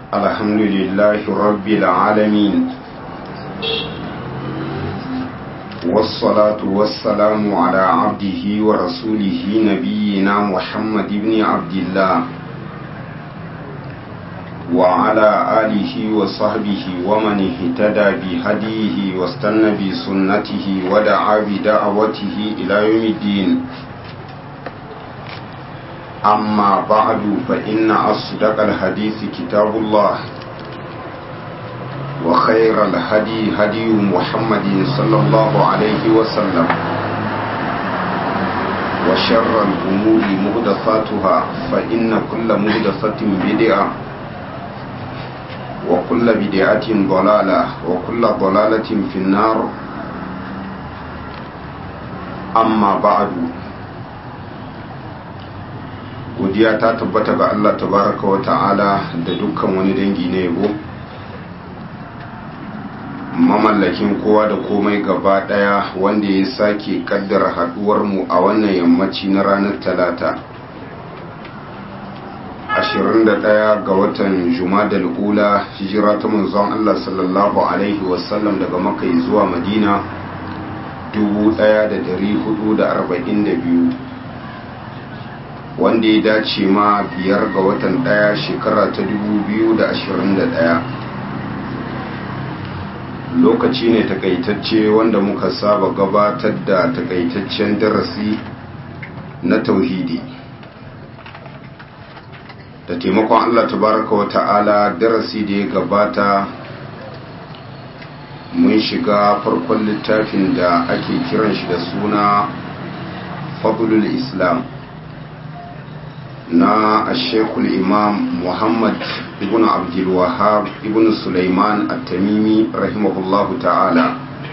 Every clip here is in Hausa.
الحمد لله رب العالمين والصلاة والسلام على عبده ورسوله نبينا محمد بن عبد الله وعلى آله وصحبه ومن اهتدى بهديه واستنى بسنته ودعا بدعوته إلى يوم الدين أما بعد فإن أصدق الحديث كتاب الله وخير الهدي هدي محمد صلى الله عليه وسلم وشر الأمور مهدفاتها فإن كل مهدفة بدعة وكل بدعة ضلالة وكل ضلالة في النار أما بعد godiya ta tabbata ga Allah tabaraka wa ta'ala da dukkan wani dangi na yabo mamallakin kowa da komai gaba daya wanda ya sake kaddara haduwar mu a wannan yammaci na ranar talata 21 ga watan jumadal ula hijira ta manzon Allah sallallahu alaihi wasallam daga makai zuwa madina 1442 wanda ya dace ma biyar ga watan daya shekara ta 2021 lokaci ne takaitacce wanda muka saba gabatar da takaitaccen darasi na tauhidi da taimakon Allah tabaraka wa ta'ala darasi da ya gabata mun shiga farkon littafin da ake kiran shi da suna fadlul islam na ashekul imam muhammad ibn abdulwahab ibn sulaiman at-tamimi rahimahullahu ta'ala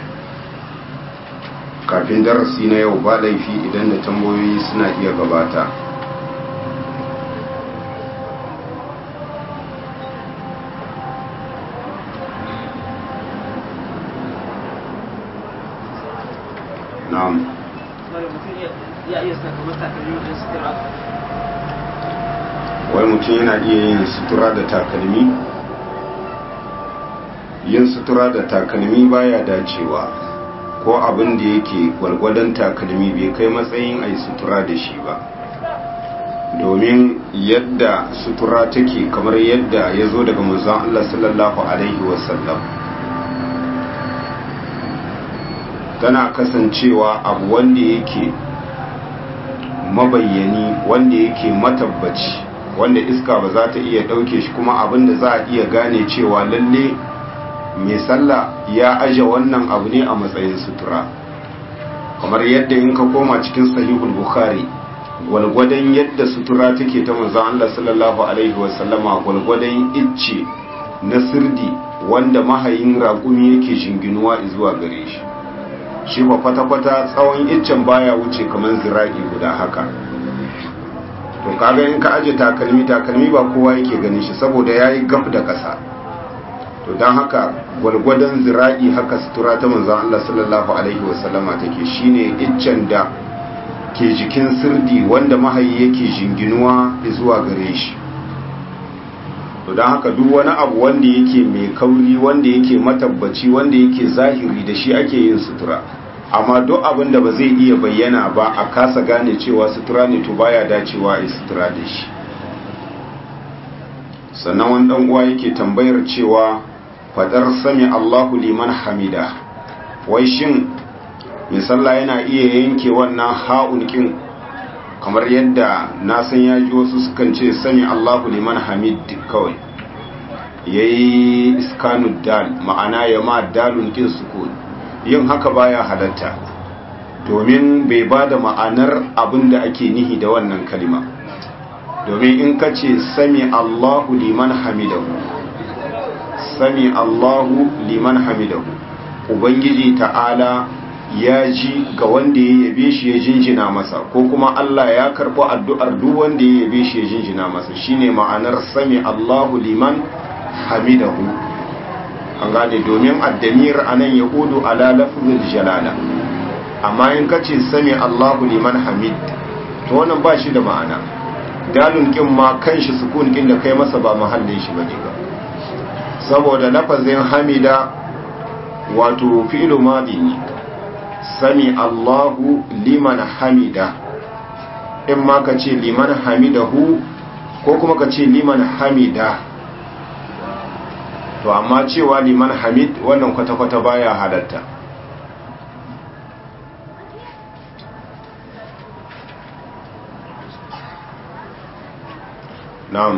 kafin darasi na yau ba laifi idan da tambayoyi suna iya gabata na'am wai mutum yana iya yin sutura da takalmi yin sutura da takalmi baya dacewa ko abin da yake gwargwadon takalmi bai kai matsayin a yi sutura da shi ba domin yadda sutura take kamar yadda ya zo daga manzon Allah sallallahu alaihi wasallam tana kasancewa abu wanda yake mabayyani wanda yake matabbaci wanda iska ba za ta iya ɗauke shi kuma abin da za a iya gane cewa lalle mai sallah ya aje wannan abu ne a matsayin sutura kamar yadda in ka koma cikin sahihul bukhari gwalgwadon yadda sutura take ta manzon Allah sallallahu alaihi wasallama gwalgwadon icce na sirdi wanda mahayin raƙumi yake jinginuwa zuwa gare shi shi ba kwata-kwata tsawon iccen baya wuce kamar zira'i guda haka to kaga in ka aje takalmi takalmi ba kowa yake ganin shi saboda yayi gab da ƙasa to don haka gwalgwadon zira'i haka sutura ta manzon Allah sallallahu alaihi wasallama take shine iccen da ke jikin sirdi wanda mahayi yake jinginuwa zuwa gare shi to don haka duk wani abu wanda yake mai kauri wanda yake matabbaci wanda yake zahiri da shi ake yin sutura amma duk abin da ba zai iya bayyana ba a kasa gane cewa sutura ne to baya dacewa a sutura da shi sannan wani dan uwa yake tambayar cewa fadar sami Allahu liman hamida wai shin mai sallah yana iya yanke wannan ha'un kin kamar yadda na san ya ji wasu sukan ce sami Allahu liman hamid kawai yayi iskanud dal ma'ana ya ma dalun kin sukun yin haka baya halatta domin bai ba da ma'anar abin da ake nihi da wannan kalima domin in ka ce sami Allahu liman hamidahu sami Allahu liman hamidahu ubangiji ta'ala ya ji ga wanda ya yabe shi ya jinjina masa ko kuma Allah ya karɓi addu'ar duk wanda ya yabe shi ya jinjina masa shine ma'anar sami Allahu liman hamidahu an gane domin addamir anan ya hudu ala lafzul jalala amma in ka ce sami Allahu liman hamid to wannan ba shi da ma'ana dalun kin ma kanshi sukun kin da kai masa ba mahallin shi bane ba saboda lafazin hamida wato fi'lu madi ne sami Allahu liman hamida in ma ka ce liman hamidahu ko kuma ka ce liman hamida to amma cewa liman hamid wannan kwata-kwata baya halatta na'am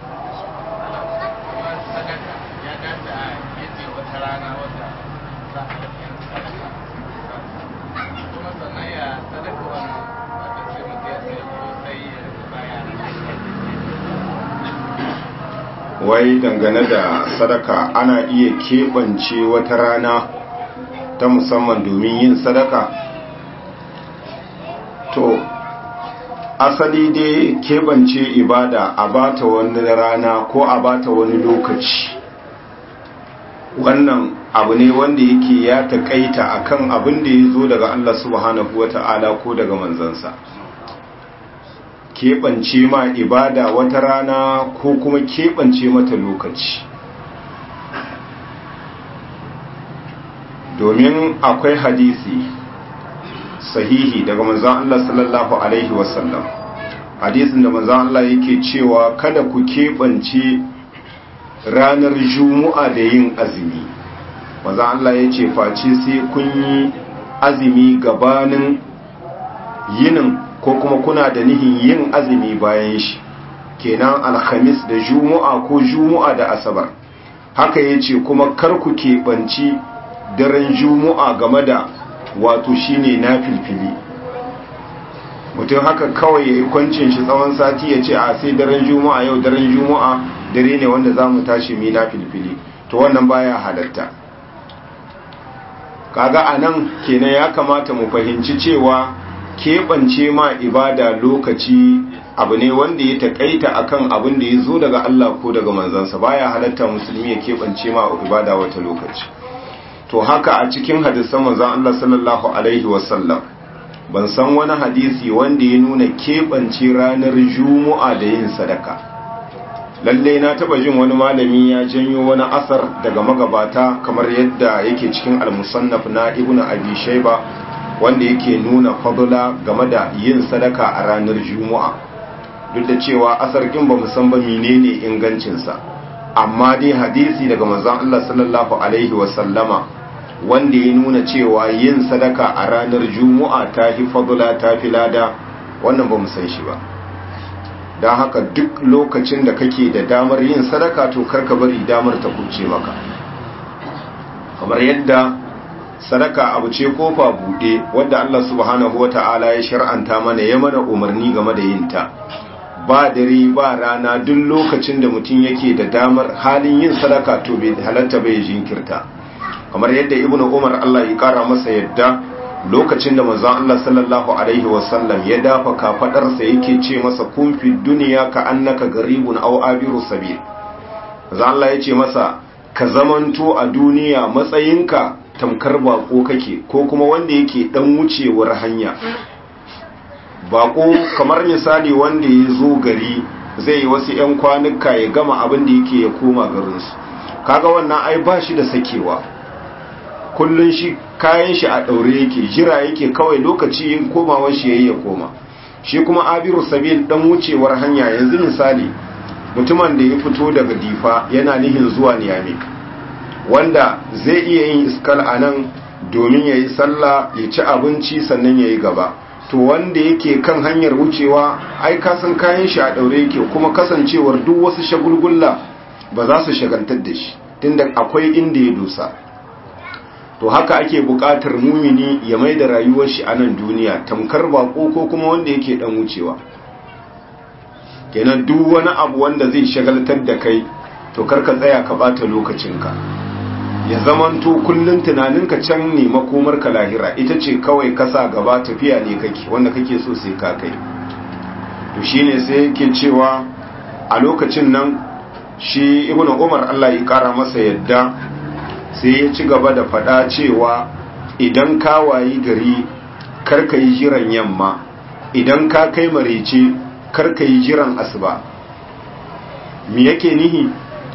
wai dangane da sadaka ana iya keɓance wata rana ta musamman domin yin sadaka to asali dai keɓance ibada a bata wani rana ko a bata wani lokaci wannan abu ne wanda yake ya taƙaita akan abin da ya zo daga Allah subhanahu wata'ala ko daga manzansa keɓance ma ibada wata rana ko kuma keɓance mata lokaci domin akwai hadisi sahihi daga manzan Allah sallallahu Alaihi wasallam hadisin da manzan Allah yake cewa kada ku keɓance ranar juma'a da yin azumi manzan Allah ya ce face sai kun yi azumi gabanin yinin ko kuma kuna da nihin yin azumi bayan shi kenan alhamis da juma'a ko juma'a da asabar haka ya ce kuma kar ku keɓanci daren juma'a game da wato shine na filfili mutum haka kawai ya yi kwancin shi tsawon sati ya ce a sai daren juma'a yau daren juma'a dare ne wanda za mu tashi mi na filfili to wannan baya halatta kaga a nan kenan ya kamata mu fahimci cewa keɓance ma ibada lokaci abu ne wanda ya taƙaita akan abin da ya zo daga Allah ko daga manzansa baya halatta musulmi ya keɓance ma ibada wata lokaci to haka a cikin hadisan manzan Allah sallallahu alaihi wasallam ban san wani hadisi wanda ya nuna keɓance ranar juma'a da yin sadaka lalle na taba jin wani malami ya janyo wani asar daga magabata kamar yadda yake cikin al-musannaf na ibnu abi shayba wanda yake nuna fadula game da yin sadaka a ranar juma'a duk da cewa asar kin ba san ba menene ingancin sa amma dai hadisi daga manzon Allah sallallahu alaihi wa sallama wanda ya nuna cewa yin sadaka a ranar juma'a ta fi fadula ta fi lada wannan ba mu san shi ba don haka duk lokacin da kake da damar yin sadaka to karka bari damar ta kuce maka kamar yadda sadaka abu ce kofa bude wadda Allah subhanahu wata'ala ya shar'anta mana ya mana umarni game da yin ta ba dare ba rana duk lokacin da mutum yake da damar halin yin sadaka to bai halatta bai jinkirta kamar yadda ibnu umar Allah ya kara masa yadda lokacin da manzon Allah sallallahu alaihi wasallam ya dafa kafadarsa yake ce masa kun fi duniya ka annaka garibun aw abiru sabil manzon Allah ya ce masa ka zamanto a duniya matsayinka tamkar bako kake ko kuma wanda yake dan wucewar hanya bako kamar misali wanda ya zo gari zai yi wasu 'yan kwanuka ya gama abin da yake ya koma garinsu kaga wannan ai ba shi da sakewa kullun shi kayan shi a daure yake jira yake kawai lokaci yin komawar shi yayi ya koma shi kuma abiru sabil dan wucewar hanya yanzu misali mutumin da ya fito daga difa yana nihin zuwa niyami wanda zai iya yin iskal a nan domin ya yi sallah ya ci abinci sannan ya yi gaba to wanda yake kan hanyar wucewa ai kasan kayan shi a daure yake kuma kasancewar duk wasu shagulgulla ba za su shagaltar da shi tunda akwai inda ya dosa to haka ake buƙatar mumini ya mai da rayuwar shi a nan duniya tamkar bako ko kuma wanda yake dan wucewa kenan duk wani abu wanda zai shagaltar da kai to karka tsaya ka bata lokacinka ya zamanto kullun tunaninka can ne makomar ka lahira ita ce kawai kasa gaba tafiya ne kake wanda kake so sai ka kai to shine sai yake cewa a lokacin nan shi ibnu umar Allah ya kara masa yadda sai ya ci gaba da fada cewa idan ka wayi gari karka yi jiran yamma idan ka kai marece karka yi jiran asuba me yake nihi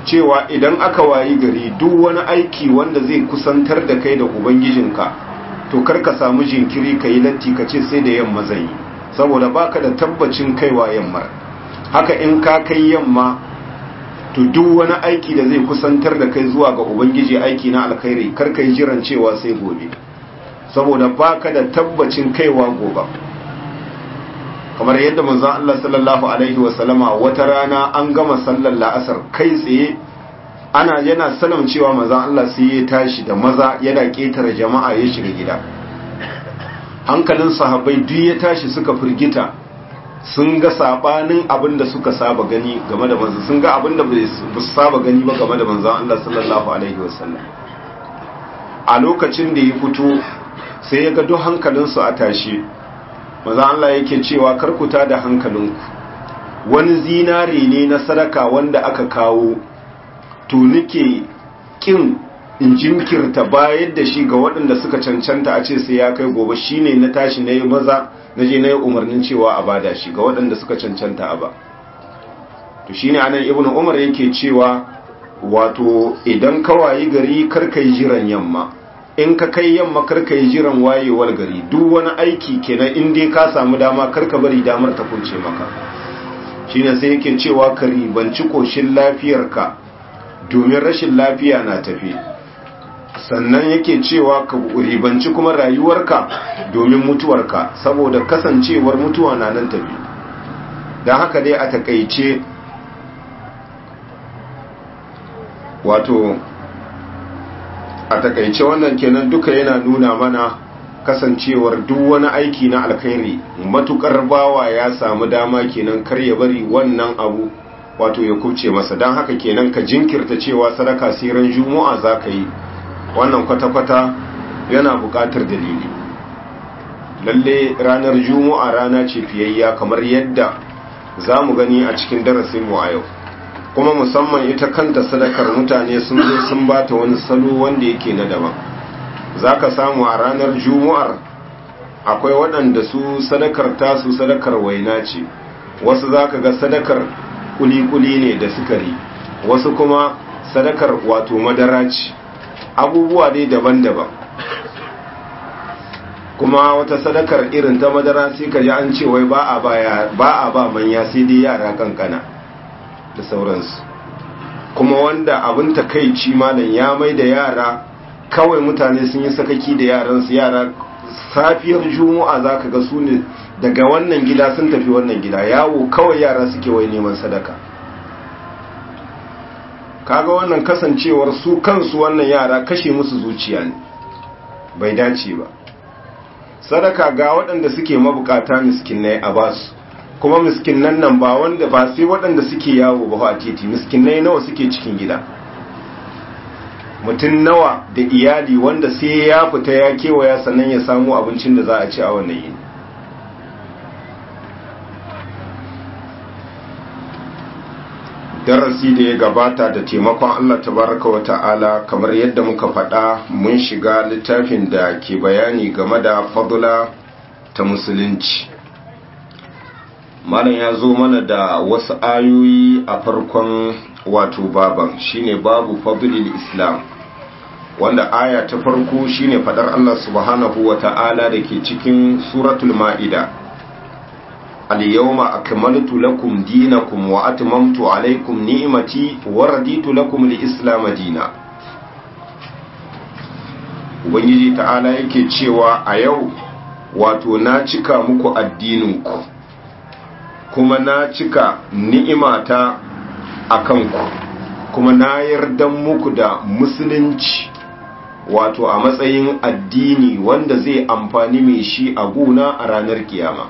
cewa idan aka wayi gari duk wani aiki wanda zai kusantar da kai da ubangijinka to kar ka samu jinkiri ka yi latti ka ce sai da yamma zan yi saboda baka da tabbacin kaiwa yamma haka in ka kai yamma to duk wani aiki da zai kusantar da kai zuwa ga ubangiji aiki na alkhairi kar ka yi jiran cewa sai gobe saboda baka da tabbacin kaiwa gobe kamar yadda manzon Allah sallallahu alaihi wasallama wata rana an gama sallar la'asar kai tsaye ana yana sanin cewa manzon Allah sai ya tashi da maza yana ketare jama'a ya shiga gida hankalin sahabbai duk ya tashi suka firgita sun ga sabanin abin da suka saba gani game da manzon sun ga abin da ba su saba gani ba game da manzon Allah sallallahu alaihi wasallam a lokacin da ya fito sai ya ga duk hankalinsu a tashi maza Allah yake cewa karkuta da hankalinku wani zinare ne na sadaka wanda aka kawo to nike kin in jinkirta bayar da shi ga waɗanda suka cancanta a ce sai ya kai gobe shine na tashi na yi maza na je na yi umarnin cewa a bada shi ga waɗanda suka cancanta a ba to shine anan ibnu umar yake cewa wato idan ka wayi gari karkai jiran yamma in ka kai yamma karka yi jiran wayewar gari duk wani aiki kenan in dai ka samu dama karka bari damar ta kunce maka shine sai yake cewa ka ribanci koshin lafiyarka domin rashin lafiya na tafi sannan yake cewa ka ribanci kuma rayuwarka domin mutuwarka saboda kasancewar mutuwa na nan tafi don haka dai a takaice wato a takaice wannan kenan duka yana nuna mana kasancewar duk wani aiki na alkhairi matukar bawa ya samu dama kenan kar ya bari wannan abu wato ya kubce masa don haka kenan ka jinkirta cewa sadaka siran juma'a za ka yi wannan kwata-kwata yana buƙatar dalili lalle ranar juma'a rana ce fiyayya kamar yadda za mu gani a cikin darasinmu a yau kuma musamman ita kanta sadakar mutane sun zo sun bata wani salo wanda yake na daban za ka samu a ranar juma'ar akwai waɗanda su sadakar tasu sadakar waina ce wasu za ka ga sadakar kuli-kuli ne da sukari wasu kuma sadakar wato madara ce abubuwa dai daban-daban kuma wata sadakar irin ta madara sai ka ji an ce wai ba a ba manya sai dai yara kankana da sauransu kuma wanda abin takaici malam ya mai da yara kawai mutane sun yi sakaki da yaransu yara safiyar juma'a za ka ga su ne daga wannan gida sun tafi wannan gida yawo kawai yara suke wai neman sadaka kaga wannan kasancewar su kansu wannan yara kashe musu zuciya ne bai dace ba sadaka ga waɗanda suke mabukata miskinai a basu kuma miskinnan nan ba wanda ba sai waɗanda suke yawo ba a titi miskinai nawa suke cikin gida mutum nawa da iyali wanda sai ya fita ya kewaya sannan ya samu abincin da za a ci a wannan yini darasi da ya gabata da taimakon Allah tabaraka wa ta'ala kamar yadda muka faɗa mun shiga littafin da ke bayani game da fadula ta musulunci malam ya zo mana da wasu ayoyi a farkon wato baban shine babu fadlil islam wanda aya ta farko shine fadar Allah subhanahu wa ta'ala da ke cikin suratul ma'ida al-yawma akmaltu lakum dinakum wa atmamtu alaykum ni'mati wa raditu lakum al-islam dina ubangiji ta'ala yake cewa a yau wato na cika muku addininku kuma na cika ni'imata a kanku kuma na yarda muku da musulunci wato a matsayin addini wanda zai amfani mai shi a guna a ranar kiyama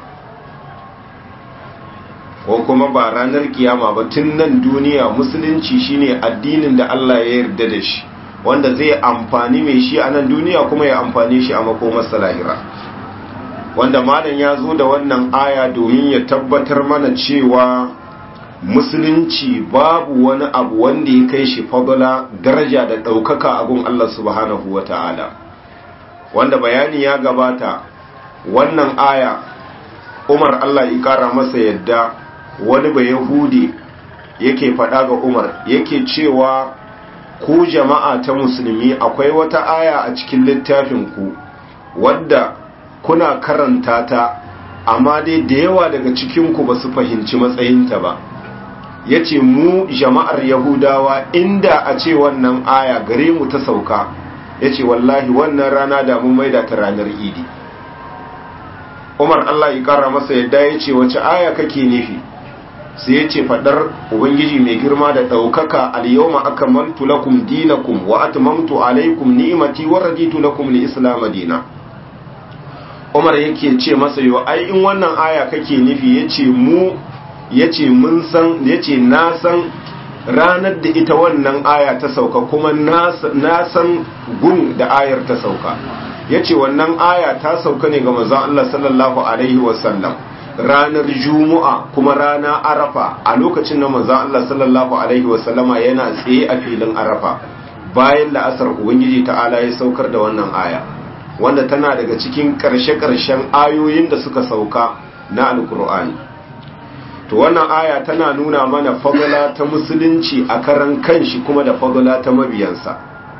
ko kuma ba ranar kiyama ba tun nan duniya musulunci shine addinin da Allah ya yarda da shi wanda zai amfani mai shi a nan duniya kuma ya amfani shi a makomar lahira wanda malam ya zo da wannan aya domin ya tabbatar mana cewa musulunci babu wani abu wanda ya kai shi fadala daraja da ɗaukaka a gun Allah subhanahu wa ta'ala wanda bayani ya gabata wannan aya umar Allah ya ƙara masa yadda wani ba yahudi yake faɗa ga umar yake cewa ku jama'a ta musulmi akwai wata aya a cikin littafin ku wadda kuna karanta ta amma dai da yawa daga cikinku ba su fahimci matsayinta ba ya ce mu jama'ar yahudawa inda a ce wannan aya gare mu ta sauka ya ce wallahi wannan rana da mun maida ta ranar idi umar allah ya kara masa yadda ya ce wace aya kake nufi sai ya ce fadar ubangiji mai girma da ɗaukaka al-yawma akmaltu lakum dinakum wa atmamtu alaykum ni'mati wa raditu lakum al-islam dina umar yake ce masa yo ai in wannan aya kake nufi yace mu yace mun san yace na san ranar da ita wannan aya ta sauka kuma na san gun da ayar ta sauka yace wannan aya ta sauka ne ga manzon Allah sallallahu alaihi wasallam ranar juma'a kuma rana arafa a lokacin da manzon Allah sallallahu alaihi wasallama yana tsaye a filin arafa bayan la'asar ubangiji ta'ala ya saukar da wannan aya wanda tana daga cikin karshe-karshen ayoyin da suka sauka na alkur'ani to wannan aya tana nuna mana fadala ta musulunci a karan kanshi kuma da fadala ta mabiyansa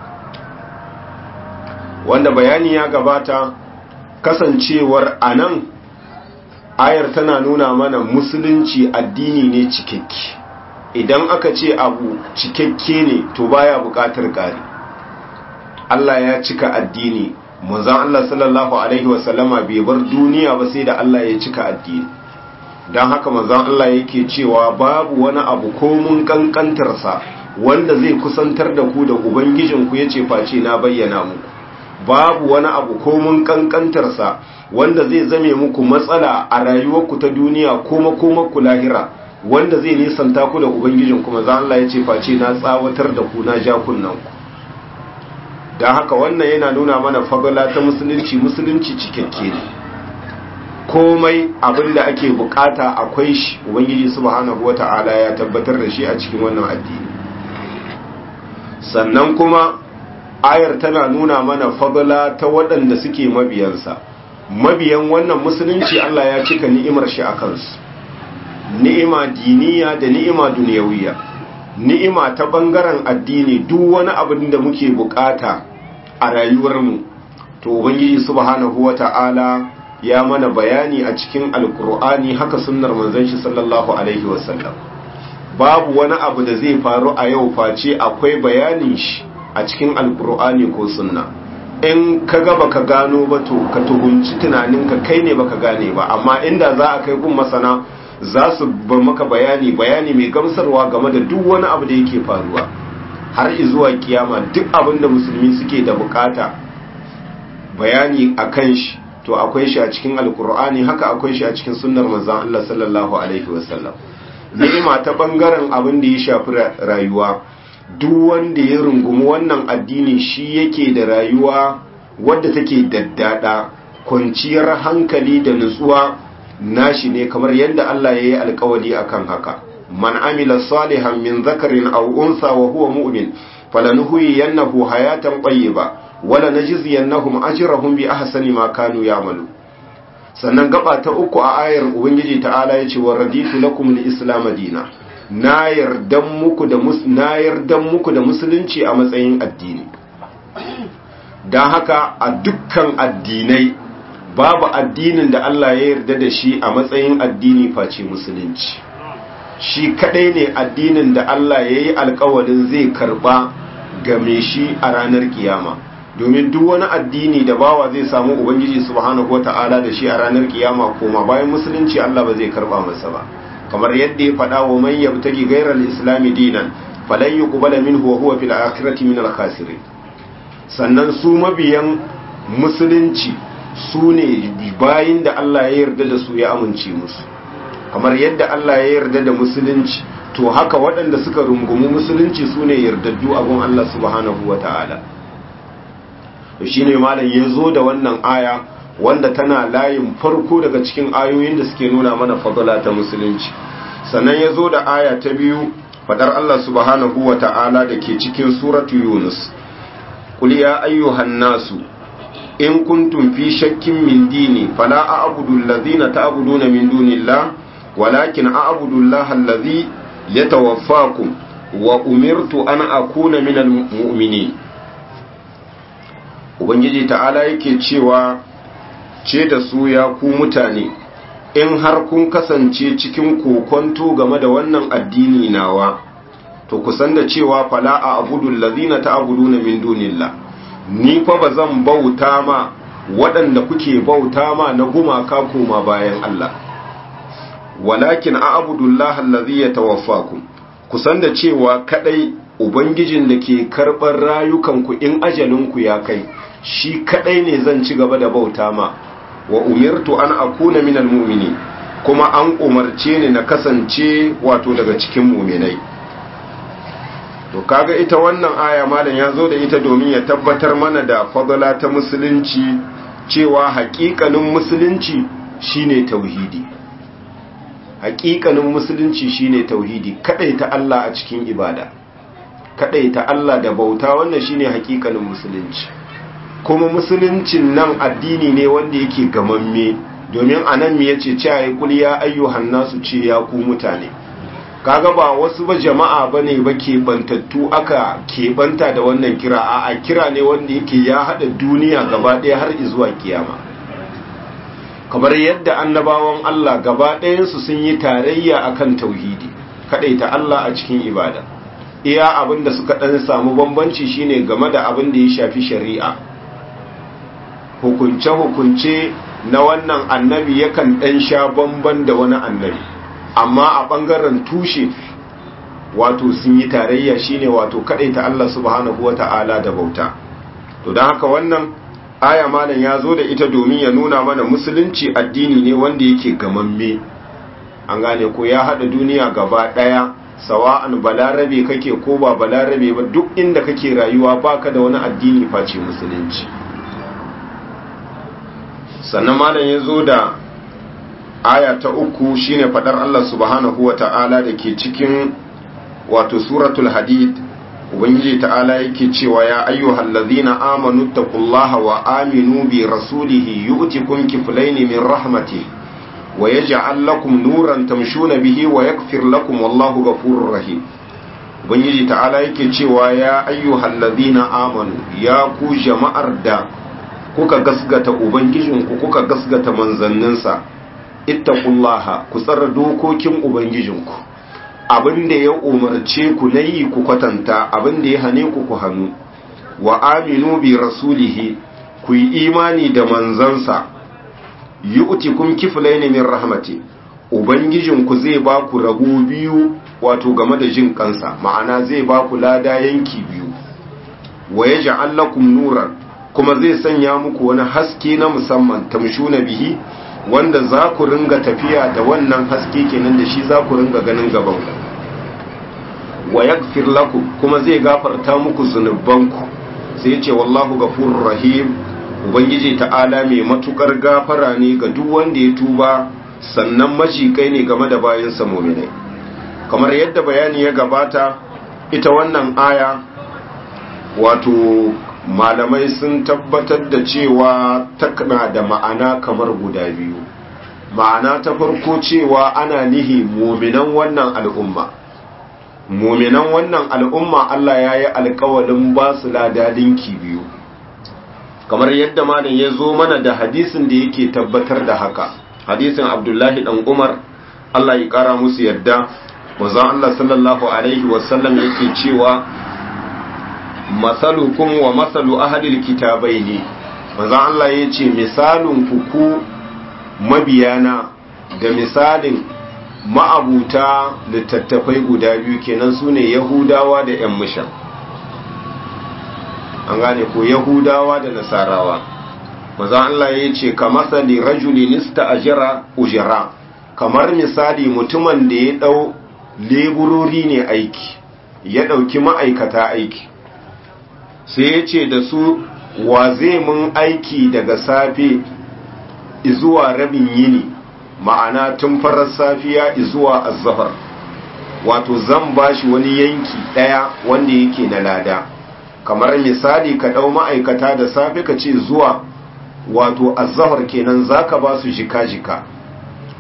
wanda bayani ya gabata kasancewar anan ayar tana nuna mana musulunci addini ne cikakke idan aka ce abu cikakke ne to baya bukatar ƙari Allah ya cika addini manzon Allah sallallahu alaihi wasallama bai bar duniya ba sai da Allah ya cika addini don haka manzon Allah yake cewa babu wani abu ko mun kankantarsa wanda zai kusantar da ku da ubangijinku ya ce face na bayyana muku babu wani abu ko mun kankantarsa wanda zai zame muku matsala a rayuwarku ta duniya ko makomarku lahira wanda zai nisanta ku da ubangijin kuma za Allah ya ce face na tsawatar da ku na ja kunnanku don haka wannan yana nuna mana fagala ta musulunci musulunci cikakke ne komai abin da ake bukata akwai shi ubangiji subhanahu wata'ala ya tabbatar da shi a cikin wannan addini sannan kuma ayar tana nuna mana fagala ta waɗanda suke mabiyansa mabiyan wannan musulunci Allah ya cika ni'imar shi a kansu ni'ima diniya da ni'ima duniyawiya ni'ima ta bangaren addini duk wani abin da muke bukata a rayuwarmu to ubangiji subhanahu wata'ala ya mana bayani a cikin alkur'ani haka sunnar manzon shi sallallahu alaihi wasallam babu wani abu da zai faru a yau face akwai bayanin shi a cikin alkur'ani ko sunna in ka ga baka gano ba to ka tuhunci tunaninka kai ne baka gane ba amma inda za a kai gun masana za su ba maka bayani bayani mai gamsarwa game da duk wani abu da yake faruwa har zuwa kiyama duk abin da musulmi suke da bukata bayani a kan shi to akwai shi a cikin alkur'ani haka akwai shi a cikin sunnar manzon Allah sallallahu alaihi wasallam ni'ima ta bangaren abin da ya shafi rayuwa duk wanda ya rungumi wannan addini shi yake da rayuwa wadda take daddada kwanciyar hankali da nutsuwa nashi ne kamar yadda Allah ya yi alkawali akan haka man amila salihan min zakarin aw unsa wa huwa mu'min falanuhyiyannahu hayatan tayyiba wala najziyannahum ajrahum bi ahsani ma kanu ya'malu sannan gaba ta uku a ayar ubangiji ta'ala yace wa raditu lakum al-islam dina na yardan muku da na yardan muku da musulunci a matsayin addini dan haka a dukkan addinai babu addinin da Allah ya yarda da shi a matsayin addini face musulunci shi kadai ne addinin da Allah ya yi alkawarin zai karba game shi a ranar kiyama domin duk wani addini da bawa zai samu ubangiji subhanahu wata'ala da shi a ranar kiyama koma bayan musulunci Allah ba zai karba masa ba kamar yadda ya faɗa wa man yabtagi ghayral islami dinan falan yuqbala minhu wa huwa fil akhirati minal khasirin sannan su mabiyan musulunci su ne bayin da Allah ya yarda da su ya amince musu kamar yadda Allah ya yarda da musulunci to haka waɗanda suka rungumi musulunci su ne yardaddu abin Allah subhanahu wa ta'ala shi ne malam ya zo da wannan aya wanda tana layin farko daga cikin ayoyin da suke nuna mana fadala ta musulunci sannan ya zo da aya ta biyu fadar Allah subhanahu wa ta'ala da ke cikin suratu yunus قل يا أيها الناس إن كنتم في شك من ديني فلا أعبد الذين تعبدون من دون الله ولكن أعبد الله الذي yatawaffakum wa umirtu an akuna minal mu'minin ubangiji ta'ala yake cewa ce da su ya ku mutane in har kun kasance cikin kokonto game da wannan addini nawa to kusan da cewa fala a abudul ladina ta'buduna min dunillah ni fa bazan bauta ma waɗanda kuke bauta ma na gumaka koma bayan Allah walakin a abudullah allazi yatawaffakum kusan da cewa kadai ubangijin da ke karɓar rayukanku in ajalinku ya kai shi kadai ne zan ci gaba da bauta ma wa umirtu an akuna minal mu'mini kuma an umarce ni na kasance wato daga cikin mu'minai to kaga ita wannan aya malam ya zo da ita domin ya tabbatar mana da fadala ta musulunci cewa haƙiƙanin musulunci shine tauhidi haƙiƙanin musulunci shine tauhidi ta Allah a cikin ibada ta Allah da bauta wannan shine haƙiƙanin musulunci kuma musuluncin nan addini ne wanda yake gamamme domin anan me yace cewa ya kul ya ayyuhan nasu ce ya ku mutane kaga ba wasu ba jama'a bane ba ke bantattu aka keɓanta da wannan kira a kira ne wanda yake ya hada duniya gaba ɗaya har zuwa kiyama kamar yadda annabawan Allah gaba ɗayansu sun yi tarayya akan tauhidi ta Allah a cikin ibada iya abin da suka ɗan samu bambanci shine game da abin da ya shafi shari'a hukunce-hukunce na wannan annabi yakan ɗan sha bamban da wani annabi amma a ɓangaren tushe wato sun yi tarayya shine wato ta Allah subhanahu wata'ala da bauta to don haka wannan aya malam ya zo da ita domin ya nuna mana musulunci addini ne wanda yake gamamme an gane ko ya haɗa duniya gaba ɗaya sawa'an balarabe kake ko ba balarabe ba duk inda kake rayuwa baka da wani addini face musulunci sannan malam ya zo da aya ta uku shine fadar Allah subhanahu wa ta'ala da ke cikin wato suratul hadid ubangiji ta'ala yake cewa ya ayyuhal ladhina amanu taqullaha wa aminu bi rasulihi yu'tikum kiflayn min rahmati wa yaj'al lakum nuran tamshuna bihi wa yaghfir lakum wallahu ghafurur rahim ubangiji ta'ala yake cewa ya ayyuhal ladhina amanu ya ku jama'ar da kuka gasgata ubangijinku kuka gasgata manzanninsa ittaqullaha ku tsara dokokin ubangijinku abinda ya umarce ku nayi ku kwatanta abinda ya hane ku ku hannu wa aminu bi rasulihi ku yi imani da manzansa yu'tikum kiflayn min rahmati ubangijinku zai ba ku rago biyu wato game da jin kansa ma'ana zai ba ku lada yanki biyu wa yaj'al lakum nuran kuma zai sanya muku wani haske na musamman tamshuna bihi wanda za ku ringa tafiya da wannan haske kenan da shi za ku ringa ganin gaban wa yaghfir lakum kuma zai gafarta muku zunubanku sai ya ce wallahu ghafurur rahim ubangiji ta'ala mai matukar gafara ne ga duk wanda ya tuba sannan majikai ne game da bayan sa mu'minai kamar yadda bayani ya gabata ita wannan aya wato malamai sun tabbatar da cewa takna da ma'ana kamar guda biyu ma'ana ta farko cewa ana nihi muminan wannan al'umma muminan wannan al'umma Allah ya yi alkawalin ba su ladadinki biyu kamar yadda malam ya zo mana da hadisin da yake tabbatar da haka hadisin abdullahi dan umar Allah ya kara musu yadda manzon Allah sallallahu alaihi wasallam yake cewa masalukum wa masalu ahadil kitabai ne manzon Allah ya ce misalin ku mabiyana da misalin ma'abuta littattafai guda biyu kenan su ne yahudawa da 'yan mishan an gane ko yahudawa da nasarawa manzon Allah ya ce ka masali rajulin ajira ujira kamar misali mutumin da ya dau leburori ne aiki ya dauki ma'aikata aiki sai ya ce da su wa zai mun aiki daga safe izuwa rabin yini ma'ana tun farar safiya izuwa azzafar wato zan bashi wani yanki ɗaya wanda yake na lada kamar misali ka ɗau ma'aikata da safe ka ce zuwa wato azzafar kenan zaka ba su jika-jika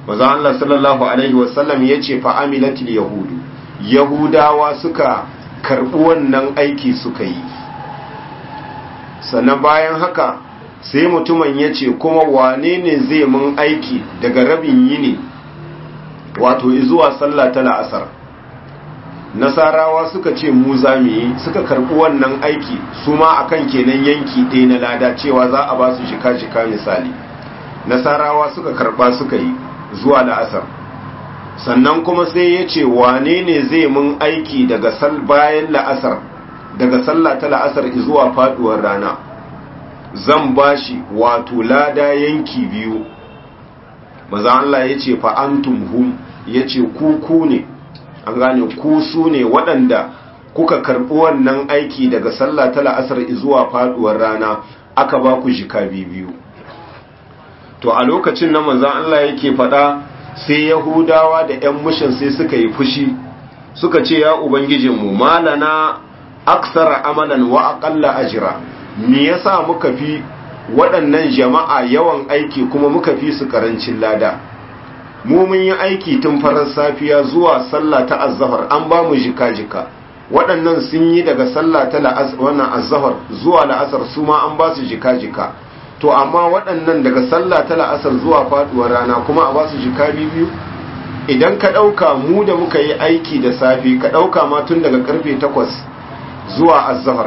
maza Allah sallallahu alaihi wasallam ya ce fa'amilatil yahudu yahudawa suka karɓi wannan aiki suka yi sannan bayan haka sai mutumin ya ce kuma wane ne zai mun aiki daga rabin yini wato zuwa sallah ta la'asar nasarawa suka ce mu za mu yi suka karɓi wannan aiki su ma akan kenan yanki ɗaya na lada cewa za a ba su shika-shika misali nasarawa suka karɓa suka yi zuwa la'asar sannan kuma sai ya ce wane ne zai mun aiki daga sal bayan la'asar daga sallah ta la'asar zuwa faduwar rana zan bashi wato lada yanki biyu maza Allah ya ce fa'antum hum ya ce ku ne an gane ku su ne waɗanda kuka karɓi wannan aiki daga sallah ta la'asar zuwa faduwar rana aka ba ku jika biyu to a lokacin na manzan Allah yake faɗa sai yahudawa da 'yan mushin sai suka yi fushi suka ce ya ubangijinmu malana aksara amalan wa aƙalla ajira me yasa muka fi waɗannan jama'a yawan aiki kuma muka fi su ƙarancin lada mu mun yi aiki tun farar safiya zuwa sallah ta azzahar an ba mu jika-jika waɗannan sun yi daga sallah ta wannan azzahar zuwa la'asar su ma an ba su jika-jika to amma waɗannan daga sallah ta la'asar zuwa faɗuwar rana kuma a ba su jika biyu idan ka ɗauka mu da muka yi aiki da safe ka ɗauka ma tun daga karfe takwas zuwa azzahar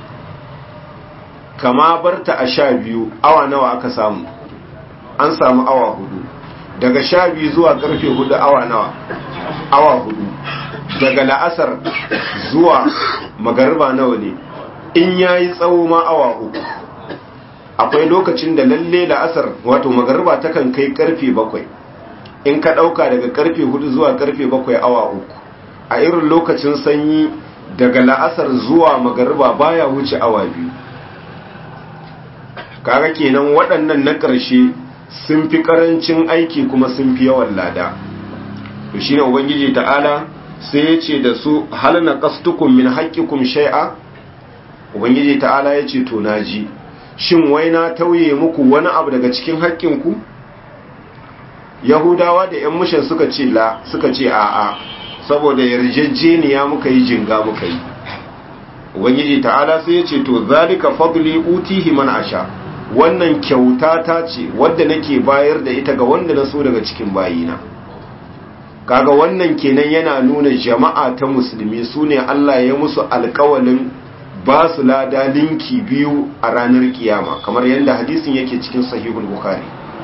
kama barta a sha biyu awa nawa aka samu an samu awa hudu daga sha biyu zuwa karfe hudu awa nawa awa hudu daga la'asar zuwa magariba nawa ne in yayi tsawo ma awa uku akwai lokacin da lalle la'asar wato magariba takan kai karfe bakwai in ka ɗauka daga karfe hudu zuwa karfe bakwai awa uku a irin lokacin sanyi daga la'asar zuwa magariba baya wuce awa biyu kaga kenan waɗannan na ƙarshe sun fi ƙarancin aiki kuma sun fi yawan lada to shine ubangiji ta'ala sai ya ce da su hal na qastukum min haqqikum shay'a ubangiji ta'ala ya ce to naji shin wai na tauye muku wani abu daga cikin haƙƙinku yahudawa da yan mushin suka ce la suka ce a'a saboda yarjejeniya muka yi jinga muka yi ubangiji ta'ala sai ya ce to zalika fadli utihi man asha wannan kyauta ta ce wadda nake bayar da ita ga wanda na so daga cikin bayina kaga wannan kenan yana nuna jama'a ta musulmi su ne Allah ya musu alkawalin ba su lada linki biyu a ranar kiyama kamar yadda hadisin yake cikin sahihul bukhari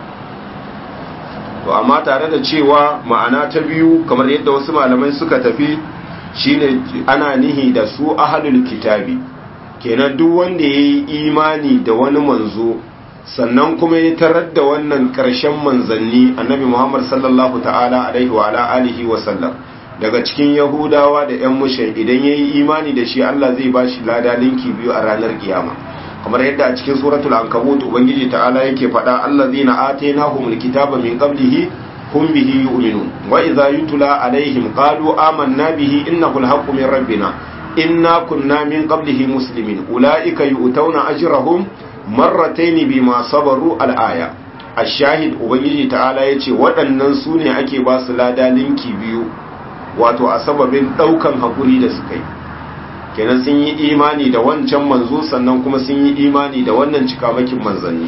to amma tare da cewa ma'ana ta biyu kamar yadda wasu malamai suka tafi shine ana nihi da su ahlul kitabi kenan duk wanda yayi imani da wani manzo sannan kuma ya tarar da wannan ƙarshen manzanni annabi Muhammad sallallahu ta'ala alaihi wa ala alihi wa sallam daga cikin yahudawa da yan mushin idan yayi imani da shi Allah zai bashi lada linki biyu a ranar kiyama kamar yadda a cikin suratul ankabut ubangiji ta'ala yake faɗa allazina atainahumul kitaba min qablihi hum bihi yu'minun wa idza yutla alaihim qalu amanna bihi innahu alhaqqu min rabbina inna kunna min qablihi muslimin ulaika yu'tawna ajrahum marrataini bima sabaru al-aya ash-shahid ubangiji ta'ala yace waɗannan su ne ake ba su lada linki biyu wato a sababin ɗaukan hakuri da suka yi kenan sun yi imani da wancan manzo sannan kuma sun yi imani da wannan cikamakin manzanni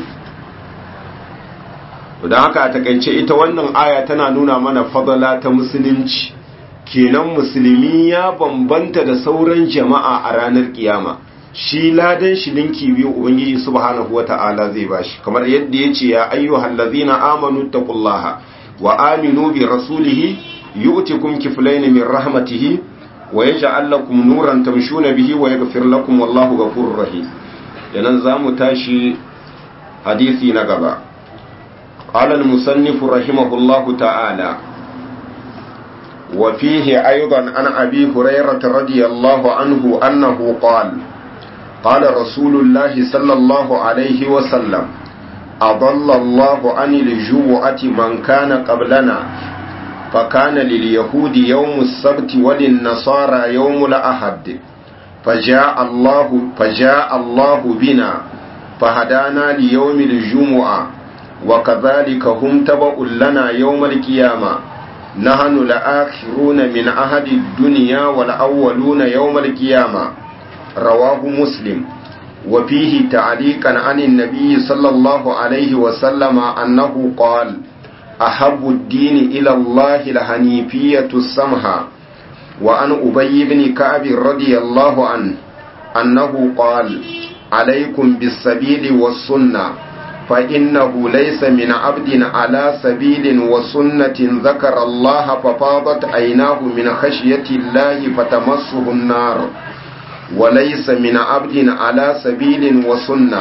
don haka a takaice ita wannan aya tana nuna mana fadala ta musulunci kenan musulmi ya bambanta da sauran jama'a a ranar kiyama shi ladan shi linki biyu ubangiji subhanahu wata'ala zai bashi kamar yadda yace ya ayyuhal ladzina amanu taqullaha wa aminu bi rasulihi yu'tikum kiflayn min rahmatihi wa yaj'al lakum nuran tamshuna bihi wa yaghfir lakum wallahu ghafurur rahim yanan zamu tashi hadisi na gaba قال المصنف رحمه الله تعالى وفيه أيضا عن أبي هريرة رضي الله عنه أنه قال قال رسول الله صلى الله عليه وسلم أضل الله عن الجوعة من كان قبلنا فكان لليهود يوم السبت وللنصارى يوم الأحد فجاء الله فجاء الله بنا فهدانا ليوم الجمعة وكذلك هم تبع لنا يوم القيامة نحن الآخرون من أهد الدنيا والأولون يوم القيامة رواه مسلم وفيه تعليقا عن النبي صلى الله عليه وسلم أنه قال أحب الدين إلى الله الحنيفية السمحة وعن أبي بن كعب رضي الله عنه أنه قال عليكم بالسبيل والسنة فإنه ليس من عبد على سبيل وسنة ذكر الله ففاضت عيناه من خشية الله فتمسه النار وليس من عبد على سبيل وسنة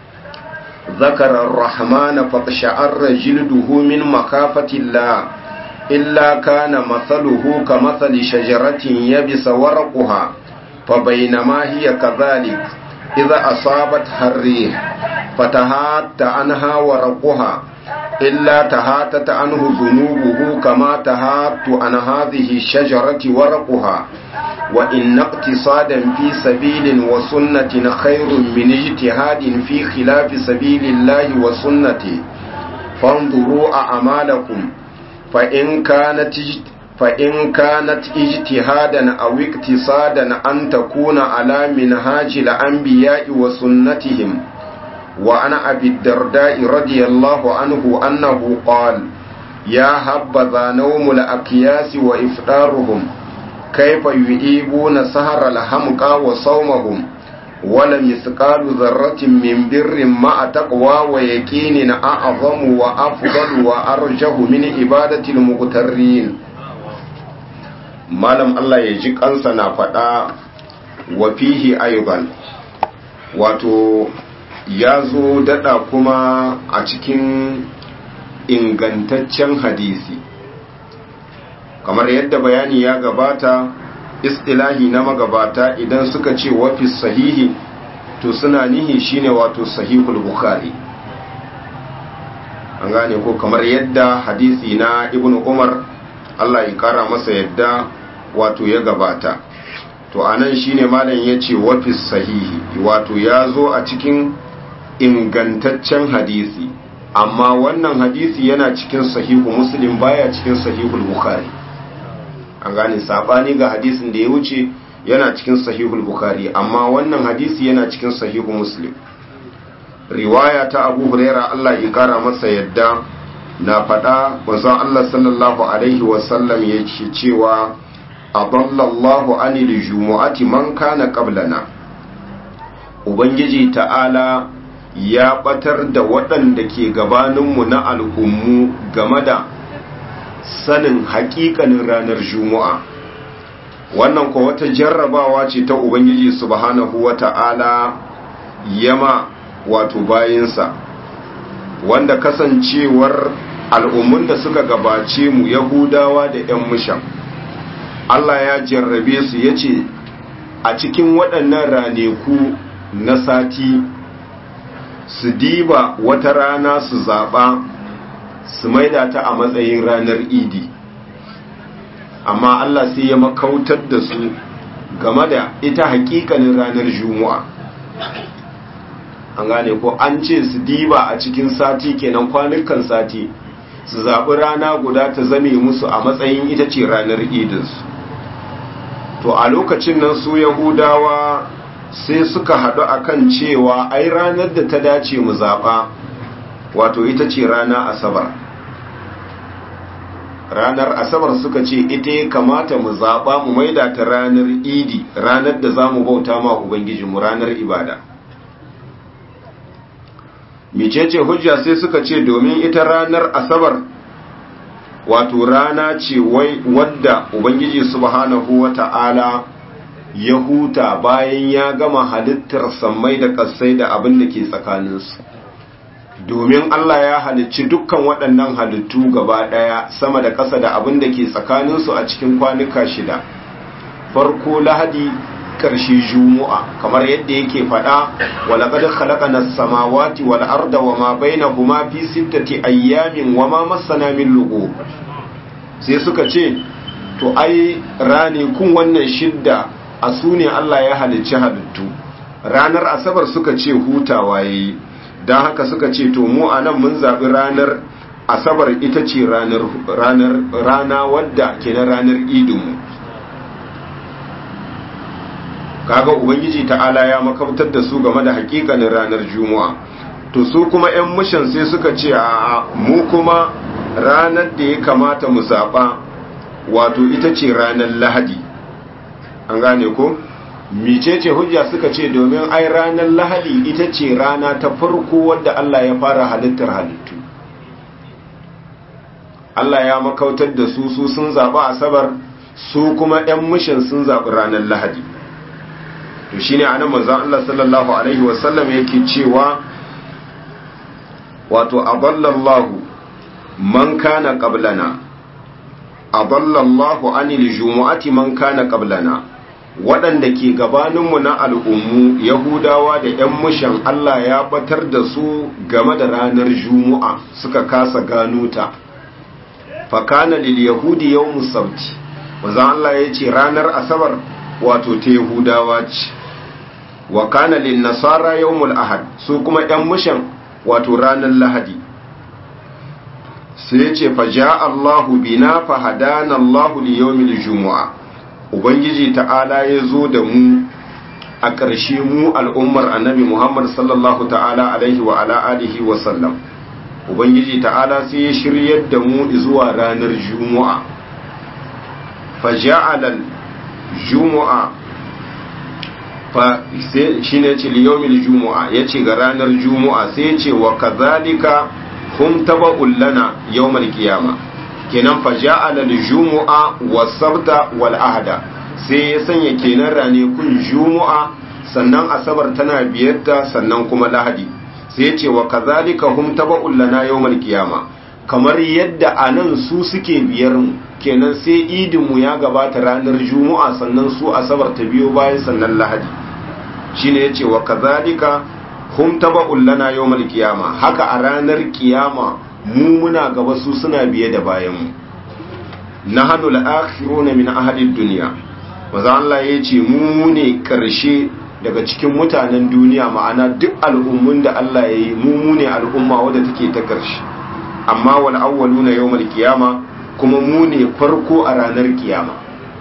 ذكر الرحمن فقشعر جلده من مخافة الله إلا كان مثله كمثل شجرة يبس ورقها فبينما هي كذلك إذا أصابتها الريح فتهات عنها ورقها إلا تهاتت عنه ذنوبه كما تهات عن هذه الشجرة ورقها وإن اقتصادا في سبيل وسنة خير من اجتهاد في خلاف سبيل الله وسنته فانظروا أعمالكم فإن كانت فإن كانت اجتهادا أو اقتصادا أن تكون على منهاج الأنبياء وسنتهم وعن أبي الدرداء رضي الله عنه أنه قال يا هبذا نوم الأكياس وإفطارهم كيف يؤيبون سهر الحمقى وصومهم ولم يثقال ذرة من بر مع تقوى ويكين أعظم وأفضل وأرجه من إبادة المغترين malam Allah ya ji kansa na faɗa wa fihi aiban wato ya zo daɗa kuma a cikin ingantaccen hadisi kamar yadda bayani ya gabata istilahi na magabata idan suka ce wafi sahihi to suna nihi shine wato sahihul bukhari an gane ko kamar yadda hadisi na ibnu umar Allah ya kara masa yadda wato ya gabata to anan shine malam yace wafis sahihi wato ya zo a cikin ingantaccen hadisi amma wannan hadisi yana cikin sahihu muslim baya cikin sahihul bukhari an gane sabani ga hadisin da ya wuce yana cikin sahihul bukhari amma wannan hadisi yana cikin sahihu muslim riwaya ta abu huraira Allah ya kara masa yadda na faɗa wanzan Allah sallallahu alaihi wasallam ya ce cewa adallallahu anil jumu'ati man kana qablana ubangiji ta'ala ya batar da waɗanda ke gabaninmu na al'ummu game da sanin haƙiƙanin ranar juma'a wannan ko wata jarrabawa ce ta ubangiji subhanahu wata'ala yama wato bayinsa wanda kasancewar al'ummun da suka gabace mu yahudawa da 'yan mushan Allah ya jarrabe su ya ce a cikin waɗannan raneku na sati su diba wata rana su zaɓa su maida ta a matsayin ranar idi amma Allah sai ya makautar da su game da ita hakikanin ranar juma'a an gane ko an ce su diba a cikin sati kenan kwanukan sati su zaɓi rana guda ta zame musu a matsayin ita ce ranar idinsu to a lokacin nan su yahudawa sai suka haɗu akan cewa ai ranar da ta dace mu zaɓa wato ita ce rana asabar ranar asabar suka ce ita ya kamata mu zaɓa mu maida ta ranar idi ranar da za mu bauta ma ubangijinmu ranar ibada micece hujja sai suka ce domin ita ranar asabar wato rana ce wai wadda ubangiji subhanahu wata'ala ya huta bayan ya gama halittar sammai da ƙasai da abin da ke tsakaninsu domin Allah ya halicci dukkan waɗannan halittu gaba ɗaya sama da ƙasa da abin da ke tsakaninsu a cikin kwanuka shida farko lahadi ƙarshe jumu'a kamar yadda yake faɗa walaƙad khalaqana as-samawati wal arda wama bainahuma fi sittati ayyamin wama massana min lughub sai suka ce to ai kun wannan shidda a su ne Allah ya halicci halittu ranar asabar suka ce hutawa yayi don haka suka ce to mu a nan mun zaɓi ranar asabar ita ce ranar rana wadda ke na ranar idinmu kaga ubangiji ta'ala ya makautar da su game da hakikanin ranar juma'a to su kuma 'yan mushan sai suka ce a mu kuma ranar da ya kamata mu zaɓa wato ita ce ranar lahadi an gane ko micece hujja suka ce domin ai ranar lahadi ita ce rana ta farko wadda Allah ya fara halittar halittu Allah ya makautar da su su sun zaɓi asabar su kuma 'yan mushin sun zaɓi ranar lahadi to shi ne a nan manzan Allah sallallahu Alaihi wasallam yake cewa wato aballallahu man kana qablana aballallahu anil jumu'ati man kana qablana waɗanda ke gabaninmu na al'ummu yahudawa da ‘yan mushan Allah ya batar da su game da ranar jumu'a suka kasa gano ta fakana lil yahudi yau musauti wanzan Allah ya ce ranar asabar wato ta yahudawa ce wa kana lil nasara yawmul ahad su kuma ‘yan mushan wato ranar lahadi sai ya ce faja Allahu bina fahadana Allahu li yawmil jumu'a ubangiji ta'ala ya zo da mu a ƙarshe mu al'ummar annabi Muhammad sallallahu ta'ala alaihi wa ala alihi wa sallam ubangiji ta'ala sai ya shiryar da mu zuwa ranar jumu'a faja'alal jumu'a fa shi ne ce liyomil jumu'a ya ce ga ranar jumu'a sai ce wa kazalika hum taba'un lana yawmal qiyama kenan fa ja'ala al-jumu'a was-sabta wal-ahada sai ya sanya kenan rane kun jumu'a sannan asabar tana biyarta sannan kuma lahadi sai ya ce wa kazalika hum taba'un lana yawmal qiyama kamar yadda anan su suke biyar mu kenan sai idin mu ya gabata ranar jumu'a sannan su asabar ta biyo bayan sannan lahadi shine yace wa kazalika hum taba'un lana yawmal qiyama haka a ranar kiyama mu muna gaba su suna biye da bayan mu nahnu al-akhiruna min ahli ad-dunya maza Allah yace mu ne karshe daga cikin mutanen duniya ma'ana duk al'ummun da Allah yayi mu mu ne al'umma wadda take ta karshe amma wal awwaluna yawmal qiyama kuma mu ne farko a ranar kiyama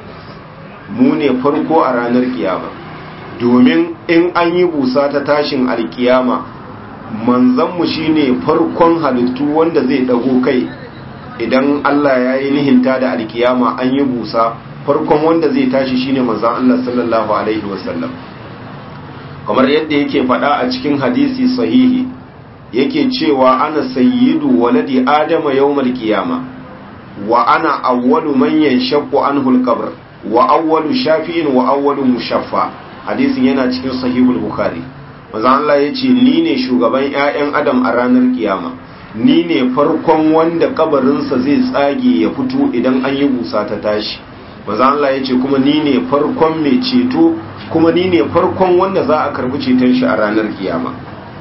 mu ne farko a ranar kiyama domin in an yi busa ta tashin alkiyama manzanmu shine farkon halittu wanda zai dago kai idan Allah ya yi nihinta da alkiyama an yi busa farkon wanda zai tashi shine manzan Allah sallallahu alaihi wasallam kamar yadda yake faɗa a cikin hadisi sahihi yake cewa ana sayyidu waladi adama yawmal qiyama wa ana awwalu man yanshaqqu anhu al-qabr wa awwalu shafi'in wa awwalu mushaffa hadisin yana cikin sahihul bukhari manzo Allah yace ni ne shugaban ƴaƴan adam a ranar kiyama ni ne farkon wanda kabarinsa zai tsage ya fito idan an yi busa ta tashi manzo Allah yace kuma ni ne farkon mai ceto kuma ni ne farkon wanda za a karbi ceton shi a ranar kiyama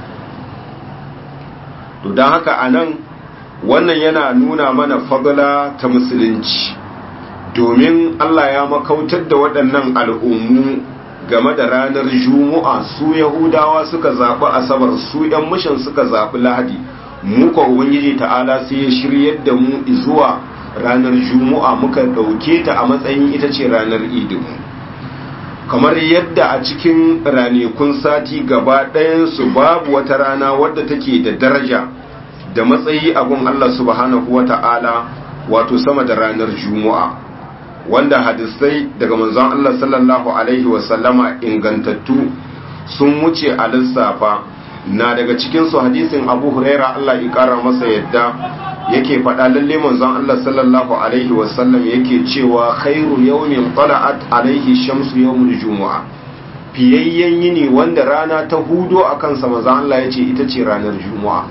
to dan haka anan wannan yana nuna mana fadla ta musulunci domin Allah ya makautar da waɗannan al'ummu game da ranar juma'a su yahudawa suka zaɓi asabar su ‘yan mishan suka zaɓi lahadi muka ubangiji ta'ala sai ya shiryar da mu zuwa ranar juma'a muka ɗauke ta a matsayin ita ce ranar idinmu kamar yadda a cikin ranakun sati gaba ɗayansu babu wata rana wadda take da daraja da matsayi a gun Allah subhanahu wa ta'ala wato sama da ranar juma'a wanda hadisai daga manzon Allah sallallahu alaihi wasallama ingantattu sun wuce a lissafa na daga cikin su hadisin Abu Huraira Allah ya kara masa yadda yake faɗa lalle manzon Allah sallallahu alaihi wasallam yake cewa khairu yawmin tala'at alaihi shamsu yawmul jumu'a fiyayyen yini wanda rana ta hudo a kansa manzon Allah yace ita ce ranar juma'a